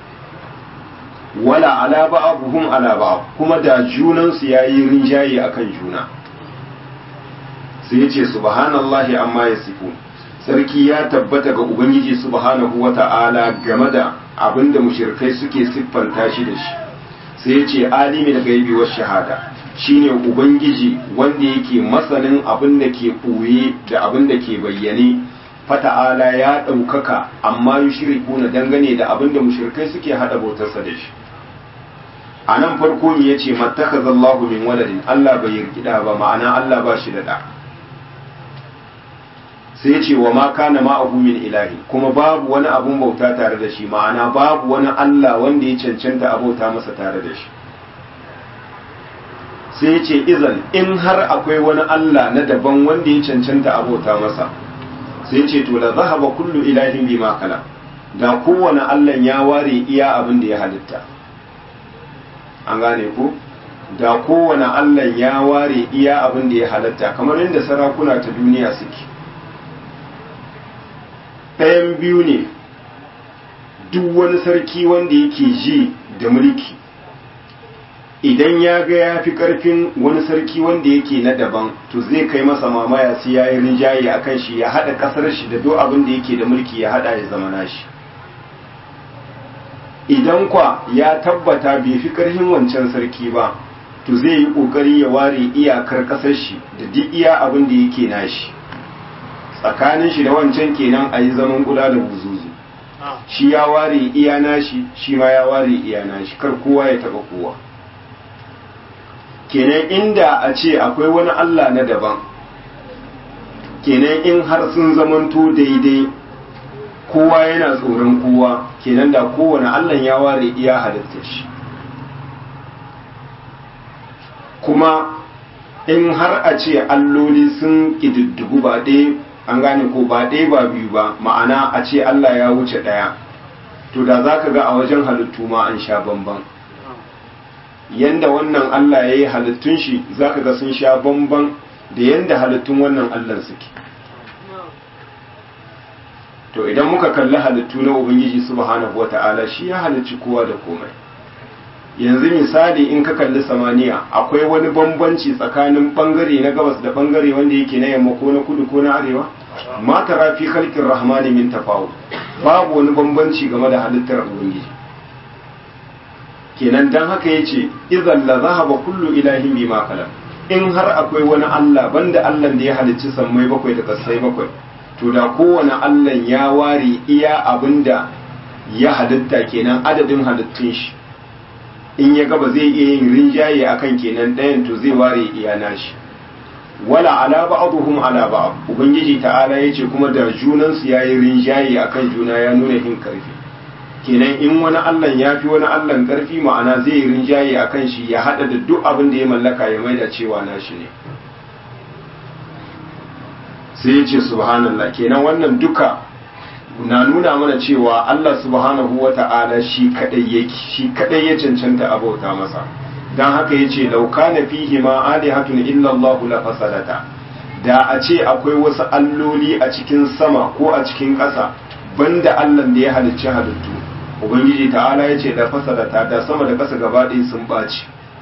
wala ala ba'abuhum ala ba'ab kuma da junan su yayi rinjaye akan juna sai yace subhanallahi amma yasifun sarki ya tabbata ga ubangiji subhanahu wata'ala game da abinda mushrikai suke siffanta shi da shi sai yace alimin gaibi was shahada shine ubangiji wanda yake masanin abin da ke ɓoye da abin da ke bayyane fata'ala ya ɗaukaka amma yi shiriku na dangane da abin da mushrikai suke haɗa bautarsa da shi a nan farko ya ce mattaka zallahu min waladin Allah bai yarkida ba ma'ana Allah ba shi da ɗa sai ya ce wa ma kana ma'ahu min ilahi kuma babu wani abun bauta tare da shi ma'ana babu wani Allah wanda ya cancanta a bauta masa tare da shi sai ya ce izan in har akwai wani Allah na daban wanda ya cancanta abota masa sai ce to la zahaba kullu ilahin bima kala da kowane Allah ya ware iya abin da ya halitta an gane ku da kowane Allah ya ware iya abin da ya halitta kamar yadda sarakuna ta duniya suke ɗayan biyu ne duk wani sarki wanda yake ji da mulki idan ya ga ya fi ƙarfin wani sarki wanda yake na daban to zai kai masa mamaya sai ya yi rinjaye a kan shi ya haɗa ƙasar shi da duk abin da yake da mulki ya haɗa ya zama nashi idan kwa ya tabbata bai fi ƙarfin wancan sarki ba to zai yi ƙoƙari ya ware iyakar ƙasar shi da duk iya abin da yake nashi tsakanin shi da wancan kenan a yi zaman kula da buzuzu shi ya ware iya nashi shi ma ya ware iya nashi kar kowa ya taɓa kowa kenan inda a ce akwai wani Allah na daban kenan in har sun zamanto daidai kowa yana tsoron kowa kenan da kowane Allah ya ware iya halitta shi kuma in har a ce alloli sun ƙididdigu ba ɗaya an gane ko ba ɗaya ba biyu ba ma'ana a ce Allah ya wuce ɗaya to da za ka ga a wajen halittu ma an sha bamban yanda wannan Allah ya yi halittun shi za ka ga sun sha bamban da yanda halittun wannan Allah suke to idan muka kalli halittu na Ubangiji subhanahu wata'ala shi ya halicci kowa da komai yanzu misali in ka kalli samaniya akwai wani bambanci tsakanin bangare na gabas da bangare wanda yake na yamma ko na kudu ko na arewa ma tara fi khalqir rahmani min tafawut babu wani bambanci game da halittar ubangiji kenan dan haka yace idan la zahaba kullu ilahin bima khalaq in har akwai wani Allah banda Allah da ya halicci sammai bakwai da kasai bakwai to da kowane Allah ya ware iya abinda ya halitta kenan adadin halittun shi in ya gaba zai iya yin rinjaye akan kenan ɗayan to zai ware iya nashi wala ala ba'dhum ala ba'd ubangiji ta'ala yace kuma da junan su yayi rinjaye akan juna ya nuna hin karfi kenan in wani Allah ya fi wani Allah karfi ma'ana zai yi rinjaye akan shi ya hada da duk abin da ya mallaka ya maida cewa nashi ne sai yace subhanallah kenan wannan duka na nuna mana cewa Allah subhanahu wa ta'ala shi kadai yake shi kadai ya cancanta abauta masa dan haka yace law kana fihi ma alihatun illa Allah la fasadata da a ce akwai wasu alloli a cikin sama ko a cikin ƙasa banda Allah da ya halicci halittu ubangiji ta'ala yace da fasadata da sama da ƙasa gaba ɗaya sun ɓaci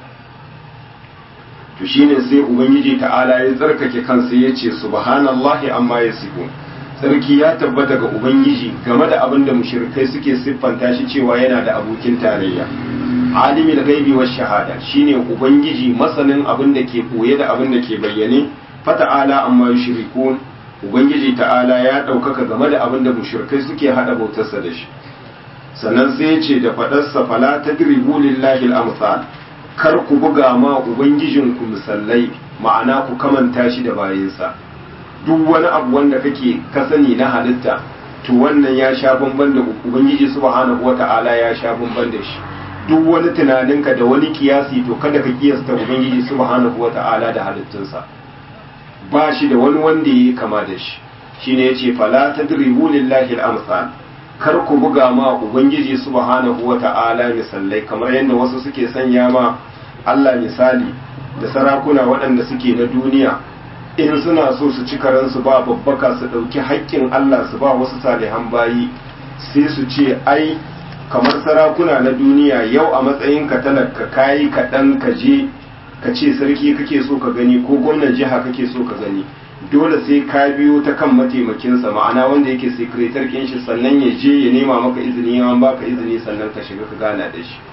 to shine sai ubangiji ta'ala ya tsarkake kansa yace subhanallahi amma yasifun sarki ya tabbata ga ubangiji game da abin da mushrikai suke siffanta shi cewa yana da abokin tarayya alimi da gaibi wa shahada shine ubangiji masanin abin da ke koye da abin da ke bayyane fata'ala amma yushrikun ubangiji ta'ala ya ɗaukaka game da abin da mushrikai suke hada bautarsa da shi sannan sai ya ce da faɗarsa fala tadribu lillahi al-amsal kar ku buga ma ubangijinku misallai ma'ana ku kamanta shi da bayinsa duk wani abu wanda kake ka sani na halitta to wannan ya sha bamban da ubangiji subhanahu wata'ala ya sha bamban da shi duk wani tunaninka da wani kiyasi to kada ka kiyasta ubangiji subhanahu wata'ala da halittunsa ba shi da wani wanda ya kama da shi shine yace fala tadribu lillahi al-amsal kar ku buga ma ubangiji subhanahu wata'ala misallai kamar yadda wasu suke sanya ma Allah misali da sarakuna waɗanda suke na duniya in suna so su ci karansu ba babbaka su ɗauki haƙƙin Allah su ba wasu salihan bayi sai su ce ai kamar sarakuna na duniya yau a matsayin ka talaka kayi kaɗan ka je ka ce sarki kake so ka gani ko gwamnan jiha kake so ka gani dole sai ka biyo ta kan mataimakinsa ma'ana wanda yake sekretar kin shi sannan ya je ya nema maka izini ya baka izini sannan ka shiga ka gana da shi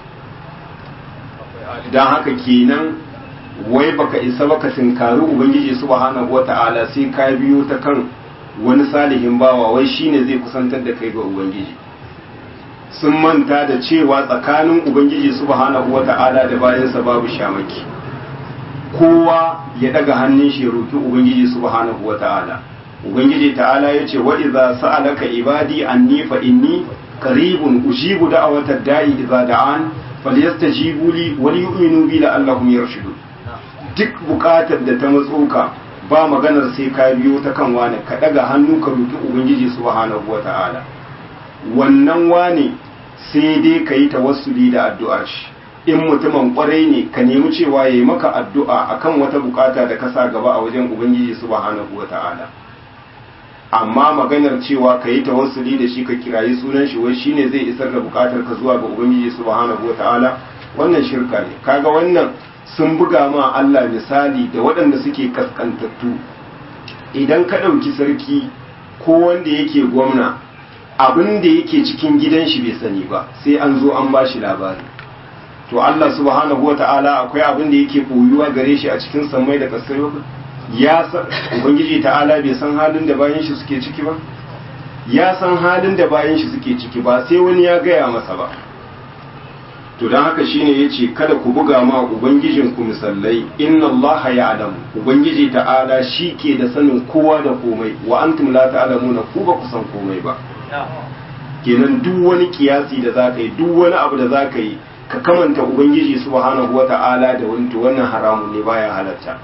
don haka kenan wai baka isa baka tinkari ubangiji subhanahu wata'ala sai ka biyo ta kan wani salihin bawa wai shine zai kusantar da kai ga ubangiji sun manta da cewa tsakanin ubangiji subhanahu wata'ala da bayansa babu shamaki kowa ya daga hannun shi roki ubangiji subhanahu wata'ala ubangiji ta'ala ya ce wa idza sa'alaka ibadi anni fa inni qaribun ujibu da'watad da'i idza da'an falyastajibu li wa liyu'minu bi la'allahum yarshudun duk bukatar da ta matsoka ba maganar sai ka biyo ta kan wani ka daga hannu ka roki ubangiji subhanahu wata'ala wannan wane sai dai ka yi tawassuli da addu'ar shi in mutumin kwarai ne ka nemi cewa ya yi maka addu'a akan wata bukata da ka sa gaba a wajen ubangiji subhanahu wata'ala amma maganar cewa ka yi tawassuli da shi ka kirayi sunan shi wai shine zai isar da bukatar ka zuwa ga ubangiji subhanahu wata'ala wannan shirka ne kaga wannan sun buga ma Allah misali da waɗanda suke kaskantattu idan ka ɗauki sarki ko wanda yake gwamna abin da yake cikin gidan shi bai sani ba sai an zo an ba shi labari to Allah subhanahu wata'ala akwai abin da yake koyuwa gare shi a cikin sammai da kasai ya san ubangiji ta'ala bai san halin da bayan shi suke ciki ba ya san halin da bayan shi suke ciki ba sai wani ya gaya masa ba to don haka shine yace kada ku buga ma ubangijin ku misallai inna allaha ya'lamu ubangiji ta'ala shi ke da sanin kowa da komai wa antum la ta'lamuna ku ba ku san komai ba kenan duk wani kiyasi da za ka yi duk wani abu da za ka yi ka kamanta ubangiji subhanahu wata'ala da wani to wannan haramun ne baya halatta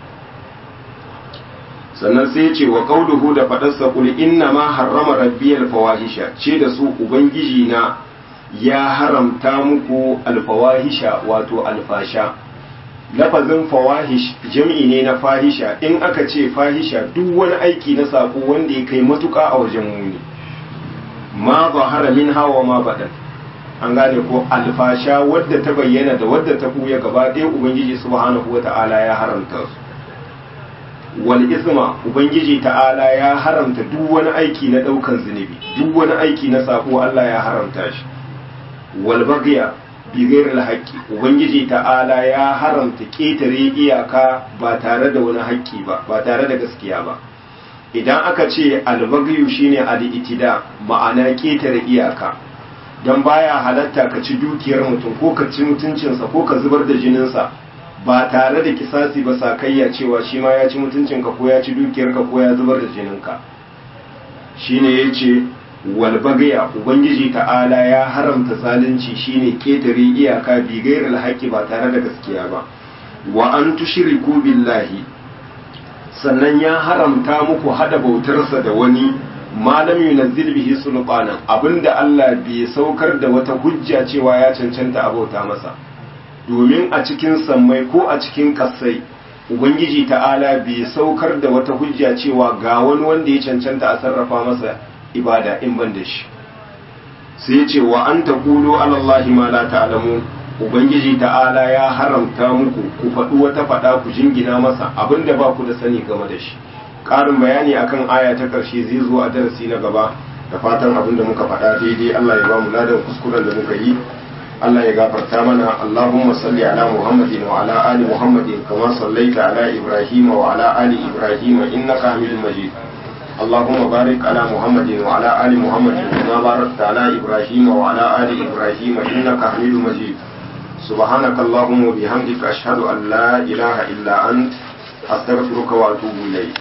sannan sai ce wa qauluhu da fadarsa kul inna ma harrama rabbiyal fawahisha ce da su ubangiji na ya haramta muku alfawahisha wato alfasha lafazin fawahish jam'i ne na fahisha in aka ce fahisha duk wani aiki na sako wanda ya kai matuƙa a wajen muni ma zahara min hawa ma badan an gane ko alfasha wadda ta bayyana da wadda ta buya gaba ɗaya ubangiji subhanahu wata'ala ya haramta su wal isma ubangiji ta'ala ya haramta duk wani aiki na ɗaukan zunubi duk wani aiki na sako Allah ya haramta shi wal bagya bi ghairil haqqi ubangiji ta'ala ya haramta ketare iyaka ba tare da wani haƙƙi ba ba tare da gaskiya ba idan aka ce albagyu shine al-itida ma'ana ketare iyaka dan baya halatta ka ci dukiyar mutum ko ka ci mutuncinsa ko ka zubar da jininsa ba tare da kisasi ba sakayya cewa shi ma ya ci mutuncinka ko ya ci dukiyarka ko ya zubar da jininka shine yace wal bagaya ubangiji ta'ala ya haramta zalunci shine ketare iyaka bi ghairil haqqi ba tare da gaskiya ba wa an tushriku billahi sannan ya haramta muku hada bautarsa da wani malam yunazzil bihi sulqanan abinda Allah bai saukar da wata hujja cewa ya cancanta a bauta masa domin a cikin sammai ko a cikin kasai ubangiji ta'ala bai saukar da wata hujja cewa ga wani wanda ya cancanta a sarrafa masa ibada in ban da shi sai ya ce wa an taqulu ala allahi ma la ta'lamun ubangiji ta'ala ya haramta muku ku faɗi wata faɗa ku jingina masa abinda ba ku da sani game da shi ƙarin bayani akan aya ta ƙarshe zai zo a darasi na gaba da fatan abinda muka faɗa daidai Allah ya ba mu ladan kuskuren da muka yi Allah ya gafarta mana Allahumma salli ala Muhammadin wa ala ali Muhammadin kama sallaita ala Ibrahim wa ala ali Ibrahim innaka Hamidum Majid اللهم بارك على محمد وعلى آل محمد كما باركت على إبراهيم وعلى آل إبراهيم إنك حميد مجيد سبحانك اللهم وبحمدك أشهد أن لا إله إلا أنت أستغفرك وأتوب إليك